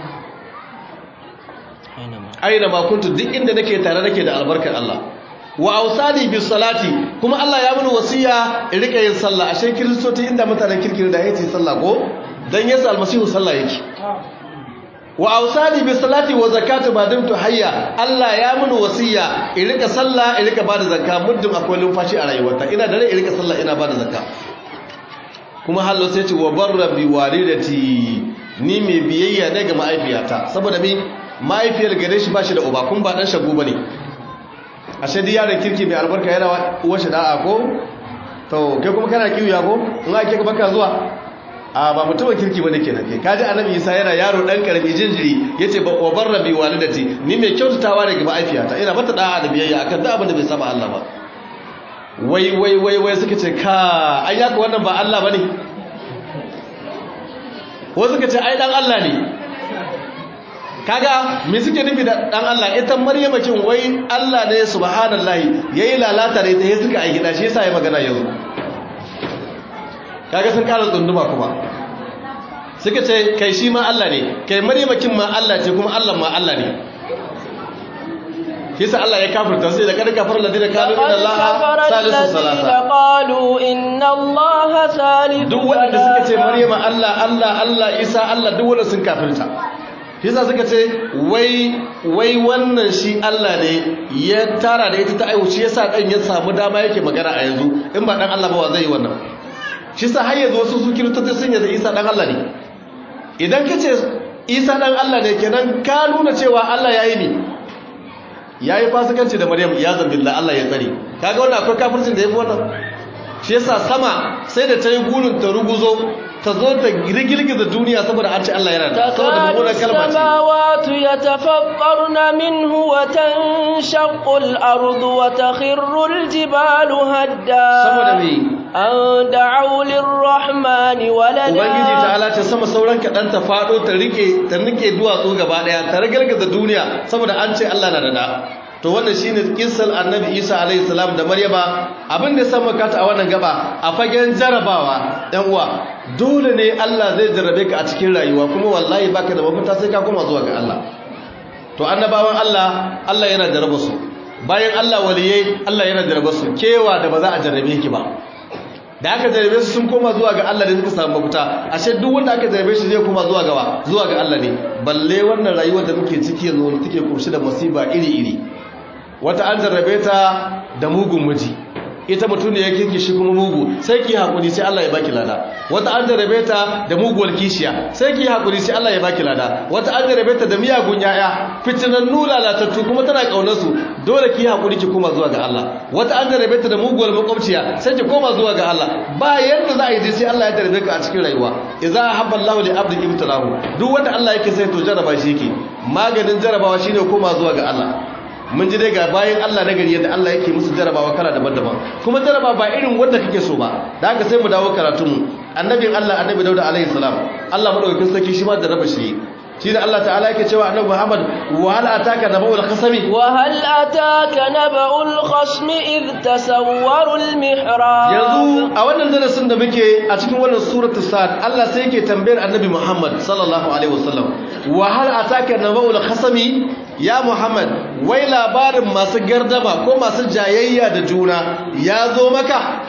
aina ma kuntu duk inda nake tare nake da albarkar Allah wa ausani bis salati kuma Allah ya mini wasiya in rika yin sallah ashe kristoci inda mutanen kirkiri da yace sallah ko dan Yesu almasihu sallah yake wa ausani bis salati wa zakati ba dumtu hayya Allah ya mini wasiya in rika sallah in rika bada zakka muddin akwai lumfashi a rayuwarta ina da rai in rika sallah ina bada zakka kuma hallo sai ce wa barra bi walidati ni mai biyayya ne ga mahaifiyata saboda mi mahaifiyar gare shi ba shi da uba kun ba dan shagu bane ashe dai yaron kirki mai albarka yana uwar shi da'a ko to kai kuma kana kiwiya ko in ake ka baka zuwa a ba mutumin kirki bane kenan kai kaji annabi Isa yana yaro dan karami jinjiri yace ba wa barra bi walidati ni mai kyautatawa ne ga mahaifiyata ina mata da'a da biyayya akan duk abin da bai saba Allah ba wai wai wai wai suka ce ka ai yaka wannan ba Allah bane wasu suka ce ai dan Allah ne kaga me suke nufi da dan Allah ita Maryama kin wai Allah ne subhanallahi yayi lalata da ita sai suka aiki da shi yasa yayi magana yanzu kaga sun kara tsunduma kuma suka ce kai shi ma Allah ne kai Maryama kin ma Allah ce kuma Allah ma Allah ne yasa Allah ya kafirta sai da kada kafar ladina kanu min Allah salisu salasa قالوا إن الله ثالث duk wanda suka ce Maryama Allah Allah Allah Isa Allah duk wanda sun kafirta yasa suka ce wai wai wannan shi Allah ne ya tara da ita ta aiwu shi yasa dan ya samu dama yake magana a yanzu in ba dan Allah ba wa zai yi wannan shi yasa har yanzu wasu su kiristoci sun yadda Isa dan Allah ne idan ka ce Isa dan Allah ne kenan ka nuna cewa Allah yayi ne yayi fasikanci da Maryam ya zambilla Allah ya tsare kaga wannan akwai kafircin da yafi wannan shi yasa sama sai da ta yi gurin ta ruguzo ta zo ta girgiza duniya saboda an ce Allah yana da saboda تكاد mummunar kalma ce السماوات يتفطرن منه وتنشق الأرض وتخر الجبال هدا saboda me أن دعوا للرحمن ubangiji ta ولدا halace sama sauran kaɗan ta faɗo ta rike ta rike duwatsu gaba ɗaya ta ragargaza duniya saboda an ce Allah na da da to wannan shine kissar annabi Isa alaihi salam da Maryama abin da san makata a wannan gaba a fagen jarabawa ɗan uwa dole ne Allah zai jarrabe ka a cikin rayuwa kuma wallahi baka da mafita sai ka koma zuwa ga Allah to annabawan Allah Allah yana jarraba su bayan Allah waliyai Allah yana jarraba su kewa da ba za a jarrabe ki ba da aka jarrabe su sun koma zuwa ga Allah da suka samu mafita ashe duk wanda aka jarrabe shi zai koma zuwa ga zuwa ga Allah ne balle wannan rayuwar da muke ciki yanzu wanda take kurshi da masiba iri-iri wata an jarrabe ta da mugun miji ita mutum ne ya kirki shi kuma mugu sai ki hakuri sai Allah ya baki lada wata an jarrabe ta da muguwar kishiya sai ki hakuri sai Allah ya baki lada wata an jarrabe ta da miyagun yaya fitinannu lalatattu kuma tana kaunar su dole ki hakuri ki koma zuwa ga Allah wata an jarrabe ta da muguwar makwabciya sai ki koma zuwa ga Allah ba yanda za a yi sai Allah ya jarrabe ka a cikin rayuwa idza habba Allahu li abdi ibtalahu duk wanda Allah yake sai to jarraba shi yake maganin jarrabawa shine koma zuwa ga Allah mun ji dai ga bayan Allah na gari yadda Allah yake musu jarabawa kala daban-daban kuma jaraba ba irin wanda kake so ba da haka sai mu dawo karatunmu annabin Allah annabi Dauda alaihi salam Allah madaukakin sarki shi ma jaraba shi shi da Allah ta'ala yake cewa annabi Muhammad wa hal ataka naba'ul khasami wa hal ataka naba'ul khasmi id tasawwaru al mihrab yanzu a wannan darasin da muke a cikin wannan suratul sad Allah sai yake tambayar annabi Muhammad sallallahu alaihi wasallam wa hal ataka naba'ul khasami ya Muhammad wai labarin masu gardama ko masu jayayya da juna ya zo maka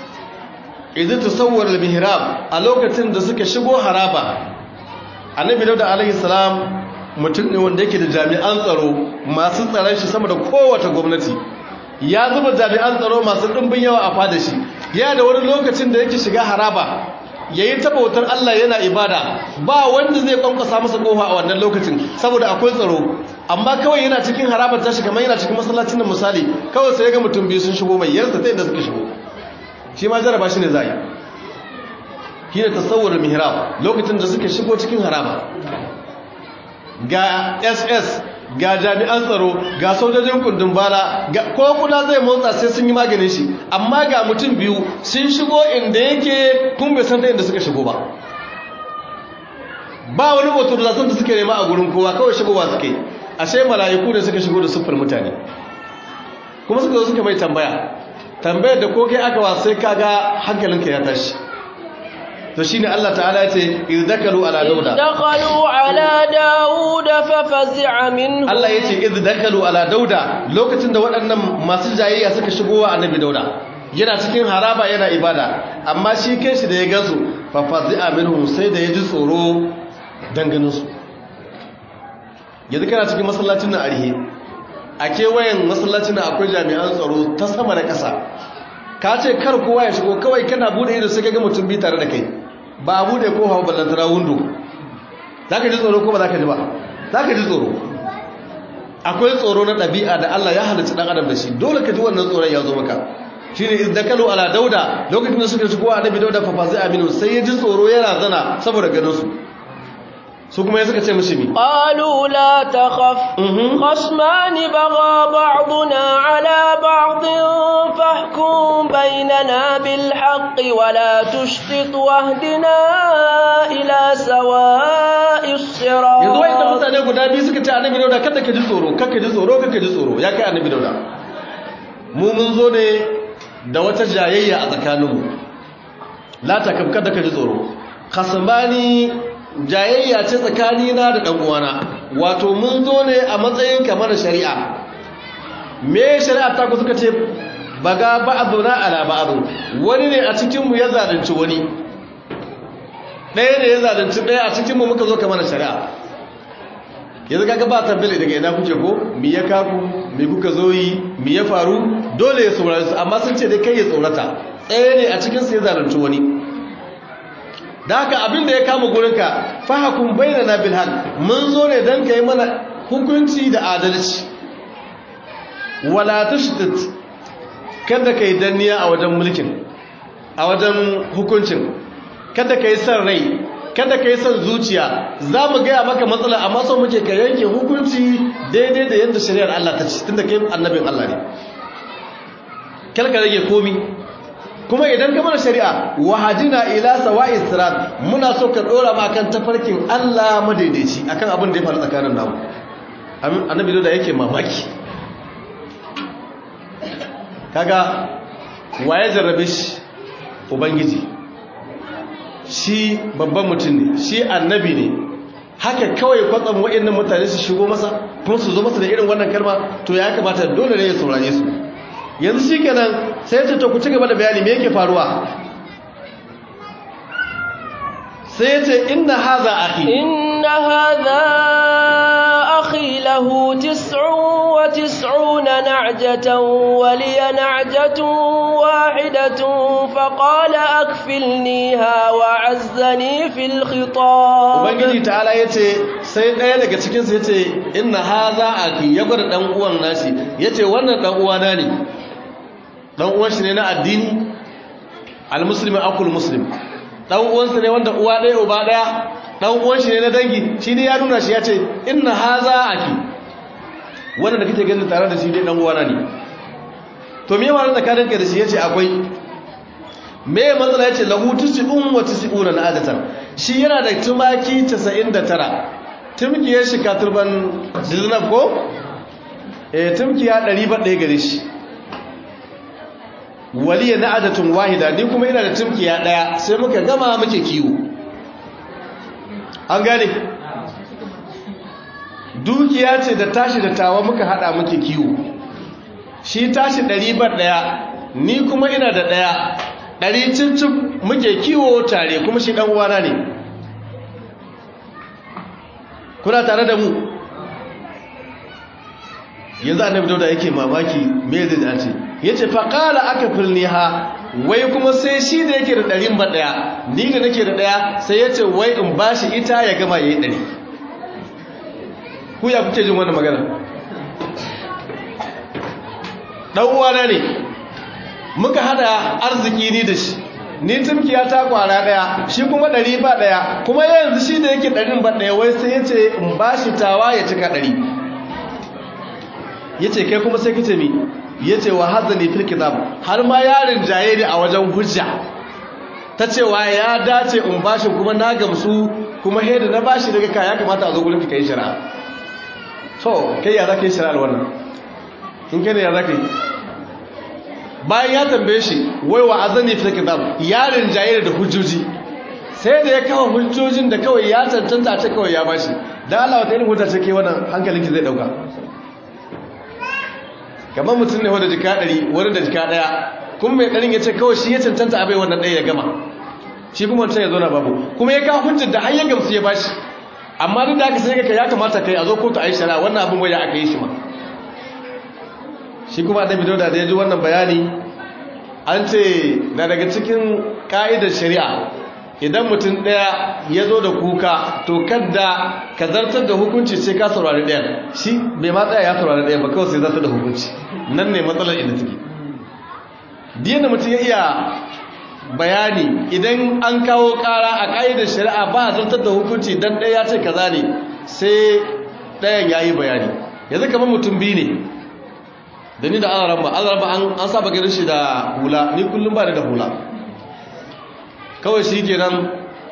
idan tasawwar al-mihrab a lokacin da suka shigo haraba annabi dauda alaihi salam mutum ne wanda yake da jami'an tsaro masu tsaron shi sama da kowace gwamnati ya zuba jami'an tsaro masu dimbin yawa a fada shi ya da wani lokacin da yake shiga haraba yayin tabautar Allah yana ibada ba wanda zai kwankwasa masa kofa a wannan lokacin saboda akwai tsaro amma kawai yana cikin harabar tashi kamar yana cikin masallacin da misali kawai sai ga mutum biyu sun shigo mai yarda ta inda suka shigo shi ma jaraba shi ne zai shi ne tasawwar mihrab lokacin da suka shigo cikin haraba ga ss ga jami'an tsaro ga sojojin kundin bala ko kuna zai motsa sai sun yi maganin shi amma ga mutum biyu sun shigo inda yake kun bai san ta inda suka shigo ba ba wani motorizasyon da suke nema a gurin kowa kawai shigowa suke ashe mala'iku da suka shigo da siffar mutane kuma suka zo suka mai tambaya tambayar da ko kai aka wa sai kaga hankalinka ya tashi to shine Allah ta'ala yace iz dakalu ala dauda dakalu ala dauda fa fazi'a minhu Allah yace iz dakalu ala dauda lokacin da waɗannan masu jayayya suka shigo wa annabi dauda yana cikin haraba yana ibada amma shi kanshi da ya gansu fa fazi'a minhu sai da ya ji tsoro danganin su yanzu kana cikin masallacin nan arhe a kewayen masallacin nan akwai jami'an tsaro ta sama da ƙasa ka ce kar kowa ya shigo kawai kana bude ido sai ka ga mutum bi tare da kai ba a bude ko hawa ballantara windo za ka ji tsoro ko ba za ka ji ba za ka ji tsoro akwai tsoro na ɗabi'a da Allah ya halarci ɗan adam da shi dole ka ji wannan tsoron ya zo maka shi ne izdakalu ala dauda lokacin da suka shigo annabi dauda fa fazi aminu sai ya ji tsoro yana zana saboda ganin su su kuma ya suka ce mishi mi qalu la takhaf khasmani bagha ba'duna ala ba'd fahkum bainana bil haqqi wa la tushtit wahdina ila sawa'is sirat yanzu wai da mutane guda biyu suka ce annabi dauda kada ka ji tsoro kada ka ji tsoro kada ka ji tsoro ya kai annabi dauda mu mun zo ne da wata jayayya a tsakaninmu la takaf kada ka ji tsoro khasmani jayayya ce tsakanina da ɗan'uwana wato mun zo ne a matsayin kamar shari'a me shari'a ta ku suka ce baga ba'adu na ala ba'adu wani ne a cikinmu ya zalunci wani ɗaya ne ya zalunci ɗaya a cikinmu muka zo kamar shari'a yanzu kaga ba tabbali daga ina kuke ko mi ya kaku mi kuka zo yi mi ya faru dole ya saurari su amma sun ce dai kai ya tsorata ɗaya ne a cikinsu ya zalunci wani da haka abin da ya kama gurinka fahakun bayyana na bilhal mun zo ne don ka yi mana hukunci da adalci wala tushtit kada ka yi danniya a wajen mulkin a wajen hukuncin kada ka yi son rai kada ka yi son zuciya za mu gaya maka matsala amma so muke ka yanke hukunci daidai da yadda shari'ar Allah ta ci tun da kai annabin Allah ne kada ka rage komi kuma idan ka mana shari'a wahadina ila sawa'i sirat muna so ka dora ma kan tafarkin Allah madaidaici akan abin da ya faru tsakanin namu annabi da yake mamaki kaga waye jarrabe shi ubangiji shi babban mutum ne shi annabi ne haka kawai kwatsam waɗannan mutane su shigo masa kuma su zo masa da irin wannan kalma to ya kamata dole ne ya saurare su yanzu shi kenan sai ya ce to ku ci gaba da bayani me yake faruwa sai ya ce inna haza akhi inna hadha akhi lahu tis'un wa tis'una na'jatan wa li na'jatun wahidatun fa qala akfilniha wa 'azzani fil khitab ubangiji ta'ala yace sai daya daga cikin su yace inna haza akhi ya gwada dan uwan nashi yace wannan dan uwana ne dan uwan shi ne na addini almuslimi akul muslim dan uwansa ne wanda uwa ɗaya uba ɗaya dan uwan shi ne na dangi shi ne ya nuna shi ya ce inna haza aki wanda da kake ganin tare da shi dai dan uwana ne to me ma tsakanin ka da shi yace akwai me matsala yace lahu tis'un wa tis'una na adatan shi yana da tumaki 99 tumkiyar shi katurban diznab ko eh tumkiya 100 gare shi waliya na adatun wahida ni kuma ina da tumkiya daya sai muka gama muke kiwo an gane dukiya ce da tashi da tawa muka hada muke kiwo shi tashi ɗari bar daya ni kuma ina da daya ɗari cincin muke kiwo tare kuma shi ɗan uwana ne kuna tare da mu yanzu annabi dauda yake mamaki me zai dace yace fa qala akfilniha wai kuma sai shi da yake da ɗarin ba daya ni da nake da daya sai yace wai in bashi ita ya gama yayi ɗari ku ya kuke jin wannan magana dan uwana ne muka hada arziki ni da shi ni tumkiya ta kwara daya shi kuma ɗari ba daya kuma yanzu shi da yake ɗarin ba daya wai sai yace in bashi tawa ya cika ɗari yace kai kuma sai kace mi yace wa hadani fil kitab har ma yarin jaye ne a wajen hujja ta cewa ya dace in bashi kuma na gamsu kuma heda na bashi daga ka ya kamata a zo gurin kai shari'a to kai ya zaka yi shari'ar wannan in kai ne ya zaka yi bayan ya tambaye shi wai wa azani fil kitab yarin jaye da hujjoji sai da ya kawo hujjojin da kawai ya tantanta ta kawai ya bashi dan Allah wata irin hujja ce ke wannan hankalinki zai dauka kamar mutum ne wanda jika ɗari wani da jika ɗaya kuma mai ɗarin ya ce kawai shi ya cancanta abai wannan ɗaya ya gama shi kuma wancan ya zo na babu kuma ya kawo hujjar da har ya gamsu ya bashi amma duk da aka sai ka ya kamata kai a zo kotu a yi shara wannan abin waya aka yi shi ma shi kuma annabi dauda da ya ji wannan bayani an ce na daga cikin ka'idar shari'a idan mutum ɗaya ya zo da kuka to kadda ka zartar da hukunci sai ka saurari ɗayan shi bai ma tsaya ya saurari ɗayan ba kawai sai zartar da hukunci nan ne matsalar inda take diyan da mutum ya iya bayani idan an kawo ƙara a ƙa'idar shari'a ba a zartar da hukunci don ɗaya ya ce kaza ne sai ɗayan ya yi bayani yanzu kamar mutum biyu ne da ni da azaramba azaramba an saba ganin shi da hula ni kullum ba da hula kawai shi kenan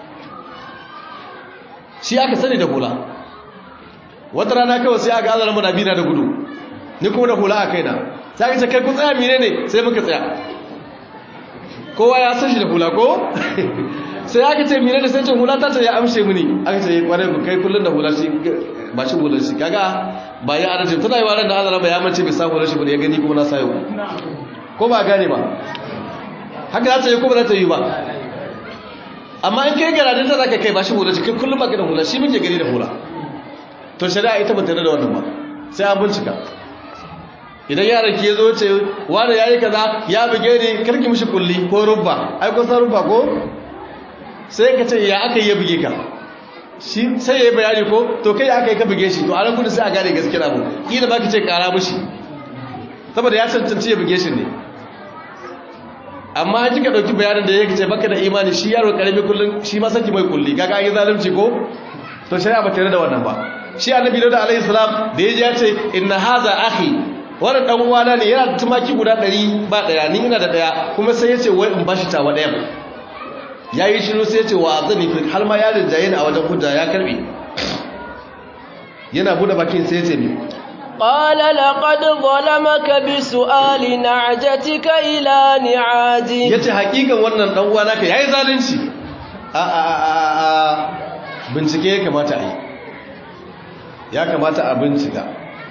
shi aka sani da hula wata rana kawai sai aka azara mana bina da gudu ni kuma da hula a kaina sai aka ce kai ku tsaya mine ne sai muka tsaya kowa ya san shi da hula ko sai aka ce mine ne sai ce hula ta ce ya amshe mini aka ce kwarai ku kai kullun da hula shi ba shi hular shi kaga ba ya adalci tana yi wa ran da azara ba ya mace bai sa hular shi ba ya gani kuma na sayo ko ba gane ba haka za ta yi ko ba za ta yi ba amma in kai garadin ta zaka kai ba shi hula cikin kullum baka da hula shi muke gani da hula to shari'a ita ba ta da wannan ba sai an bincika idan yaron ki yazo ce wani yayi kaza ya buge ni karki mishi kulli ko rubba ai ko san rubba ko sai ka ce ya aka yi buge ka shi sai yayi bayani ko to kai aka yi ka buge shi to a ran gudu sai a gane gaskiya abu kila ba ki ce kara mishi saboda ya cancanci ya buge shi ne amma an kika dauki bayanin da yake ce baka da imani shi yaro karami kullun shi ma saki mai kulli kaga an yi zalunci ko to shari'a ba tare da wannan ba shi annabi Dawud alaihi salam da yaji ya ce inna hadha akhi wannan dan uwana ne yana da tumaki guda 100 ba daya ni ina da daya kuma sai yace wai in bashi tawa daya yayi shiru sai yace wa azani fi har ma yarin jayin a wajen hujja ya karbe yana bude bakin sai yace mi قال لقد ظلمك بسؤال نعجتك إلى نعاجه yace hakikan wannan dan uwa naka yayi zalunci a a a bincike ya kamata a yi ya kamata a bincika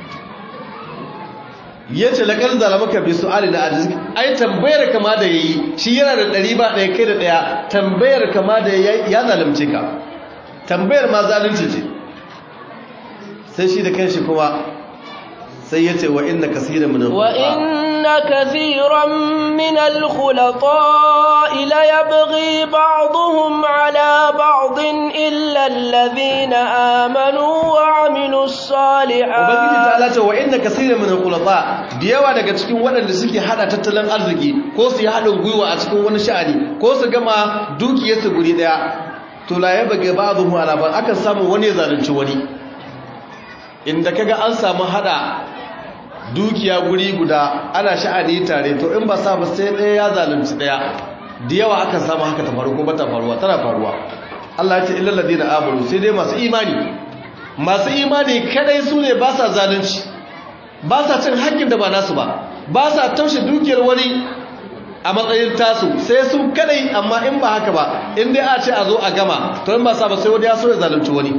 yace laqad zalamaka bi su'ali na ajiz ai tambayar kama da yayi shi yana da ɗari ba ɗaya kai da ɗaya tambayar kama da yayi ya zalunce ka tambayar ma zalunci ce sai shi da kanshi kuma sai yace wa inna kaseeran min وإن كثيرا من الخلطاء ليبغي بعضهم على بعض إلا الذين آمنوا وعملوا ubangiji الصالحات ta ce wa inna kaseeran min al-khulata da yawa daga cikin waɗanda suke hada tattalin arziki ko su yi haɗin gwiwa a cikin wani sha'ani ko su gama dukiyarsu guri daya to la yabga ba'dhum ala ba'd akan samu wani ya zalunci wani inda kaga an samu hada dukiya guri guda ana sha'ani tare to in ba sa ba sai ɗaya ya zalunci ɗaya da yawa akan samu haka ta faru ko ba ta faruwa tana faruwa Allah ya ce illal ladina amanu sai dai masu imani masu imani kadai su ne ba sa zalunci ba sa cin haƙƙin da ba nasu ba ba sa taushe dukiyar wani a matsayin tasu sai su kadai amma in ba haka ba in dai a ce a zo a gama to in ba sa ba sai wani ya so ya zalunci wani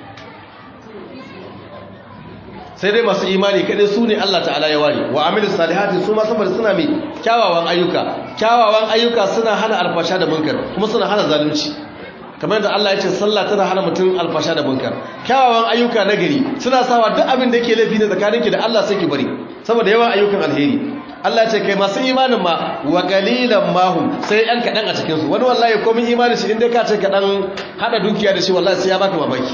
sai dai masu imani kadai su ne Allah ta'ala ya ware wa amilu salihati su ma saboda suna mai kyawawan ayyuka kyawawan ayyuka suna hana alfasha da munkar kuma suna hana zalunci kamar yadda Allah ya ce sallah tana hana mutum alfasha da munkar kyawawan ayyuka na gari suna sawa duk abin da yake laifi ne tsakaninki da Allah sai ki bari saboda yawan ayyukan alheri Allah ya ce kai masu imanin ma wa qalilan mahum sai yan kadan a cikin su wani wallahi komai imanin shi inda ka ce kadan hada dukiya da shi wallahi sai ya baka mamaki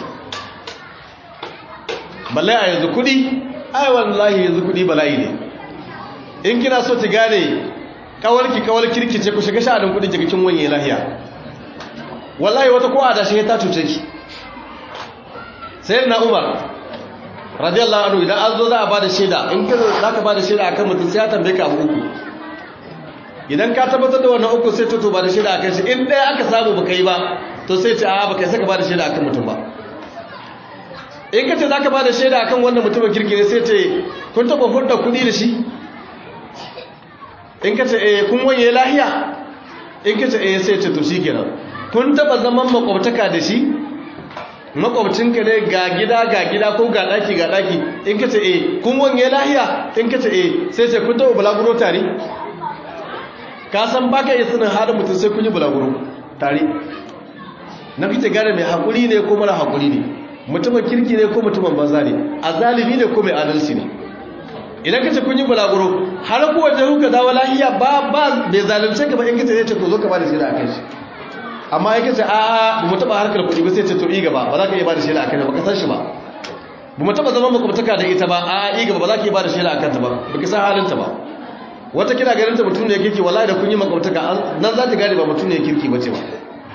balle a yanzu kudi ai wallahi yanzu kudi bala'i ne in kina so ki gane kawalki kawal kirkice ku shiga sha'anin kudi ki kin wanye lahiya wallahi wata ko adashi ta cuce ki sai na umar radiyallahu anhu idan an zo za a bada shaida in ka za ka bada shaida akan mutum sai ya tambaye ka abu uku idan ka tabbatar da wannan uku sai to to bada shaida akan shi in ɗaya aka samu baka yi ba to sai ce a baka sai ka bada shaida akan mutum ba in ka ce za ka bada shaida akan wannan mutumin kirki ne sai ce kun taɓa hurɗa kuɗi da shi in ka ce eh kun wanye lahiya in ka ce eh sai ce to shi kenan kun taba zaman makwabtaka da shi makwabcinka ne ga gida ga gida ko ga daki ga daki in ka ce eh kun wanye lahiya in ka ce eh sai ce kun taba bulaguro tare ka san baka iya sanin halin mutum sai kun yi bulaguro tare na fice gane mai haƙuri ne ko mara haƙuri ne mutumin kirki ne ko mutumin banza ne a zalimi ne ko mai adalci ne idan ka ce kun yi bulaguro har kuwa da kuka dawo lahiya ba ba bai zalunce ka ba in ka ce zai ce ku zo ka ba da shi da akan shi amma yake ce a ba mu taba harkar kuɗi ba sai ce to i gaba ba za ka iya ba da shaida akan ba ka san shi ba ba mu taba zaman makwabtaka da ita ba a i gaba ba za ka iya ba da shaida akan ta ba ba ki san halinta ba wata kina ganin ta mutum ne kirki wallahi da kun yi makwabtaka nan za ta gane ba mutum ne kirki ba ce ba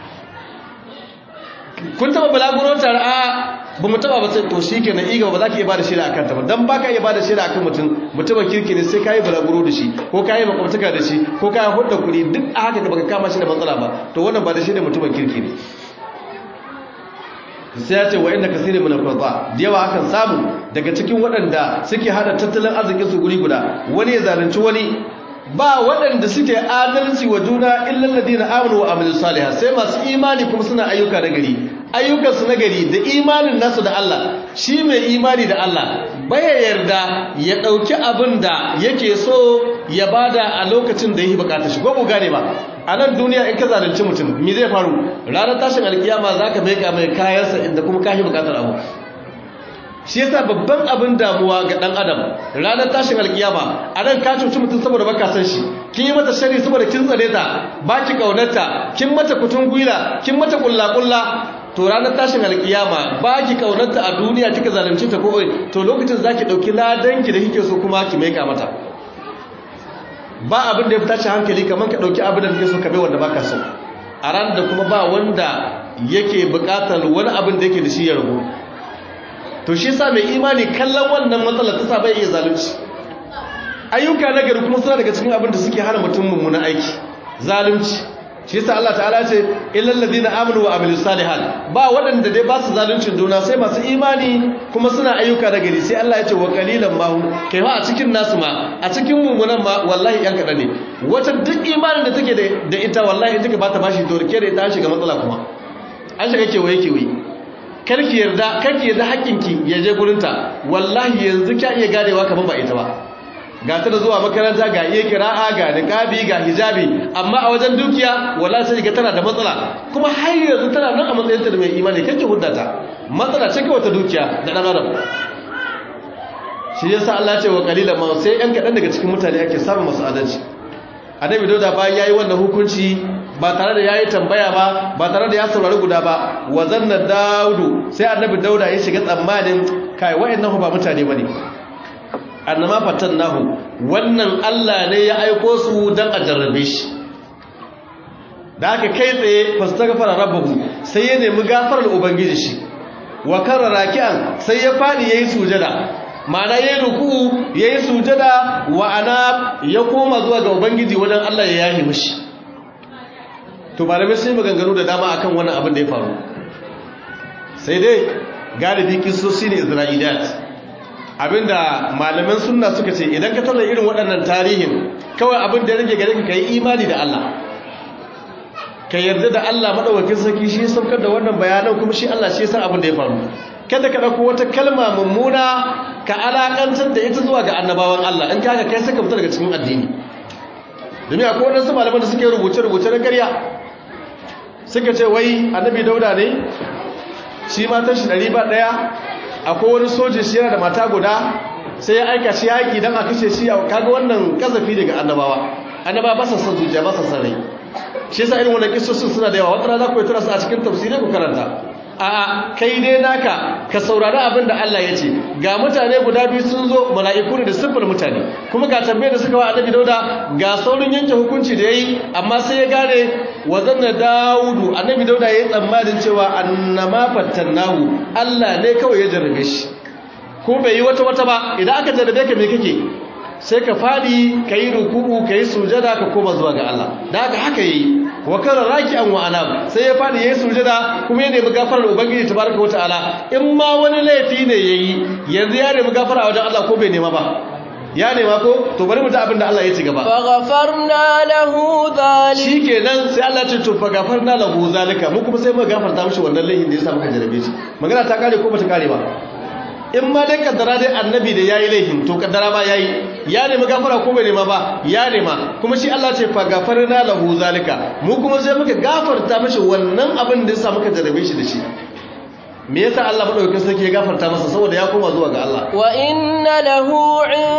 kun taba balaguro tare a ba mu taba ba sai to shi kenan i gaba ba za ka iya ba da shaida akan ta ba dan ba ka iya ba da shaida akan mutum mutumin kirki ne sai ka yi balaguro da shi ko ka yi makwabtaka da shi ko ka yi hudda kuɗi duk a haka baka kama shi da matsala ba to wannan ba da shi da mutumin kirki ne sai ya ce wa inda kasiri min al-qurba da yawa akan samu daga cikin waɗanda suke hada tattalin arzikin su guri guda wani ya zalunci wani ba waɗanda suke adalci wa juna illal ladina amanu wa amilus salihah sai masu imani kuma suna ayyuka na gari ayyukan su na gari da imanin nasu da Allah shi mai imani da Allah baya yarda ya dauki abin da yake so ya bada a lokacin da yake bukata shi ko ku gane ba a nan duniya in ka zalunci mutum me zai faru ranar tashin alkiyama zaka maika mai kayansa inda kuma kashi bukatar abu shi yasa babban abin damuwa ga dan adam ranar tashin alkiyama a nan ka cuci mutum saboda baka san shi kin yi mata shari saboda kin tsare ta baki kaunarta kin mata kutun gwila kin mata kulla kulla to ranar tashin alkiyama baki kaunarta a duniya kika zalunci ta ko to lokacin zaki dauki ladan ki da kike so kuma ki maika mata ba abin da ya fita hankali kamar ka dauki abin da kake so ka bai wanda baka so a ran da kuma ba wanda yake bukatar wani abin da yake da shi ya rabu to shi sa mai imani kallon wannan matsalar ta sa bai iya zalunci ayyuka na gari kuma suna daga cikin abin da suke hana mutum mummunan aiki zalunci shi yasa Allah ta'ala ce illal ladina amanu wa amilus salihat ba waɗanda dai ba su zaluncin juna sai masu imani kuma suna ayyuka da gari sai Allah ya ce wa qalilan ma kai fa a cikin nasu ma a cikin mumunan ma wallahi yan kadan ne wata duk imanin da take da ita wallahi in take ba ta bashi to rike da ita shiga matsala kuma an shiga kewaye kewaye karki yarda karki yarda hakkinki ya je gurinta wallahi yanzu kya iya ganewa kaman ba ita ba ga ta da zuwa makaranta ga iya kira'a ga niqabi ga hijabi amma a wajen dukiya wallahi sai ga tana da matsala kuma har yanzu tana nan a matsayinta da mai imani kake huddata matsala ce kawai ta dukiya da dan adam shi yasa Allah ya ce wa qalilan ma sai yan kadan daga cikin mutane ake samun masu adalci annabi dauda bayan yayi wannan hukunci ba tare da yayi tambaya ba ba tare da ya saurari guda ba wa zanna daudu sai annabi dauda ya shiga tsammanin kai wayannan ba mutane bane annama fatannahu wannan Allah ne ya aiko su dan a jarrabe shi da aka kai tsaye fastaghfara rabbuhu sai ya nemi gafarar ubangiji shi wa karara raki'an sai ya fadi yayi sujada ma'ana yayi ruku yayi sujada wa ana ya koma zuwa ga ubangiji wajen Allah ya yahi mishi to malamai sai maganganu da dama akan wannan abin da ya faru sai dai galibi kisosi ne isra'iliyat abinda malaman sunna suka ce idan ka tauna irin waɗannan tarihin kawai abin da rage gare ka yi imani da Allah ka yarda da Allah madaukakin sarki shi saukar da wannan bayanan kuma shi Allah shi san abin da ya faru kada ka dauko wata kalma mummuna ka alakantar da ita zuwa ga annabawan Allah in kaga kai saka fita daga cikin addini domin akwai wadansu malaman da suke rubuce rubuce na ƙarya suka ce wai annabi dauda ne shi matan shi ɗari ba ɗaya akwai wani sojin shi yana da mata guda sai ya aika shi yaƙi don a kashe shi kaga wannan kazafi daga annabawa annabawa ba sa son zuciya ba sa son rai shi yasa irin wannan kissosin suna da yawa wata rana ku tura su a cikin tafsirai ku karanta a'a kai dai naka ka saurari abin da Allah ya ce ga mutane guda biyu sun zo mala'iku ne da siffar mutane kuma ga tambayar da suka wa annabi dauda ga saurin yanke hukunci da yayi amma sai ya gane wa zanna daudu annabi dauda yayi tsammanin cewa annama fattannahu Allah ne kawai ya jarrabe shi ko bai yi wata wata ba idan aka jarrabe ka me kake sai ka fadi kai ruku'u kai sujada ka koma zuwa ga Allah da haka haka yi wa kana raki'an wa anab sai ya fadi yayi sujada kuma ya nemi gafarar ubangiji tabaraka wataala in ma wani laifi ne yayi yanzu ya nemi gafara wajen Allah ko bai nema ba ya nema ko to bari mu ta abin da Allah ya ci gaba faghfarna lahu dhalik shikenan sai Allah ya ce to faghfarna lahu zalika mu kuma sai mu gafarta mishi wannan laifin da ya sa muka jarabe shi magana ta kare ko bata kare ba in ma dai kaddara dai annabi da yayi laifin to kaddara ma yayi ya nemi gafara ko bai nema ba ya nema kuma shi Allah ce fa gafarna lahu zalika mu kuma sai muka gafarta mishi wannan abin da yasa muka jarabe shi da shi me yasa Allah madaukakin sarki ya gafarta masa saboda ya koma zuwa ga Allah wa inna lahu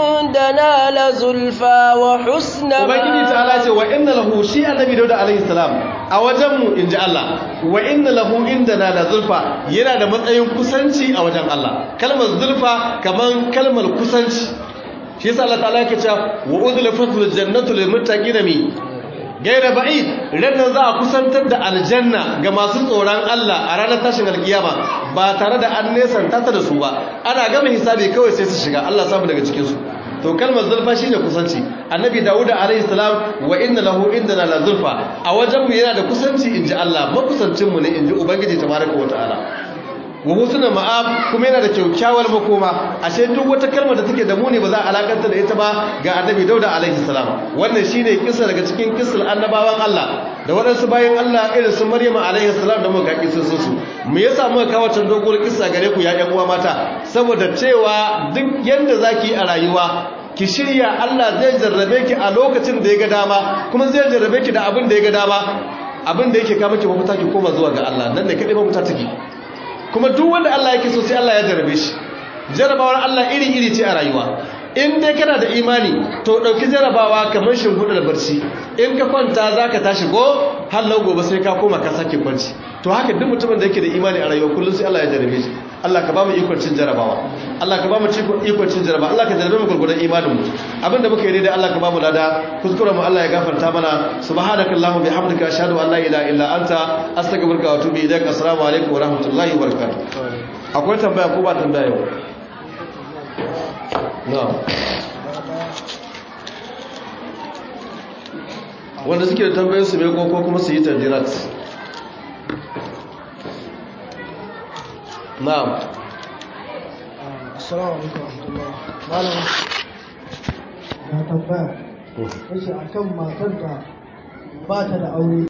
indana la zulfa wa husna ubangiji ta'ala ce wa inna lahu shi annabi dauda alaihi salam a wajen mu inji Allah wa inna lahu indana la zulfa yana da matsayin kusanci a wajen Allah kalmar zulfa kaman kalmar kusanci shi yasa Allah ta'ala yake cewa wa udlifatul jannatu lil muttaqina mi gaira ba'id rannan za a kusantar da aljanna ga masu tsoron Allah a ranar tashin alkiyama ba tare da an nesanta ta da su ba ana gama hisabi kawai sai su shiga Allah samu daga cikin su to kalmar zulfa shine kusanci annabi dawud alayhi salam wa inna lahu indana la zulfa a wajen mu yana da kusanci inji Allah makusancin mu ne inji ubangiji tabaraka wa ta'ala wa husna ma'ab kuma yana da kyaukyawar makoma ashe duk wata kalmar da take da muni ba za a alakanta da ita ba ga annabi dauda alaihi salam wannan shine kissa daga cikin kissar annabawan Allah da waɗansu bayan Allah irin su Maryama alaihi salam da muka kissin su me yasa muka kawo can dogon kissa gare ku ya ƴan uwa mata saboda cewa duk yanda zaki a rayuwa ki shirya Allah zai jarrabe ki a lokacin da ya ga dama kuma zai jarrabe ki da abin da ya ga dama abin da yake kama ki mafita ki koma zuwa ga Allah nan ne kadai mafita take kuma duk wanda Allah yake so sai Allah ya jarabe shi jarabawar Allah iri-iri ce a rayuwa in dai kana da imani to dauki jarabawa kamar shimfiɗar barci in ka kwanta zaka tashi go hallau gobe sai ka koma ka sake kwanci to haka duk mutumin da yake da imani a rayuwa kullum sai Allah ya jarabe shi Allah ka ba mu ikon cin jarabawa Allah ka ba mu ikon cin jarabawa Allah ka jarabe mu gurgurdan imanin mu abinda muka yi dai Allah ka ba mu lada kuskuren mu Allah ya gafarta mana subhanakallahumma bihamdika ashhadu an la ilaha illa anta astaghfiruka wa atubu ilaik assalamu alaikum wa rahmatullahi wa barakatuh akwai tambaya ko ba tambaya yau na'am wanda suke da tambayin su mai ko kuma su yi ta direct na'am assalamu alaikum warahmatullahi malam na tambaya yace akan matar da ba ta da aure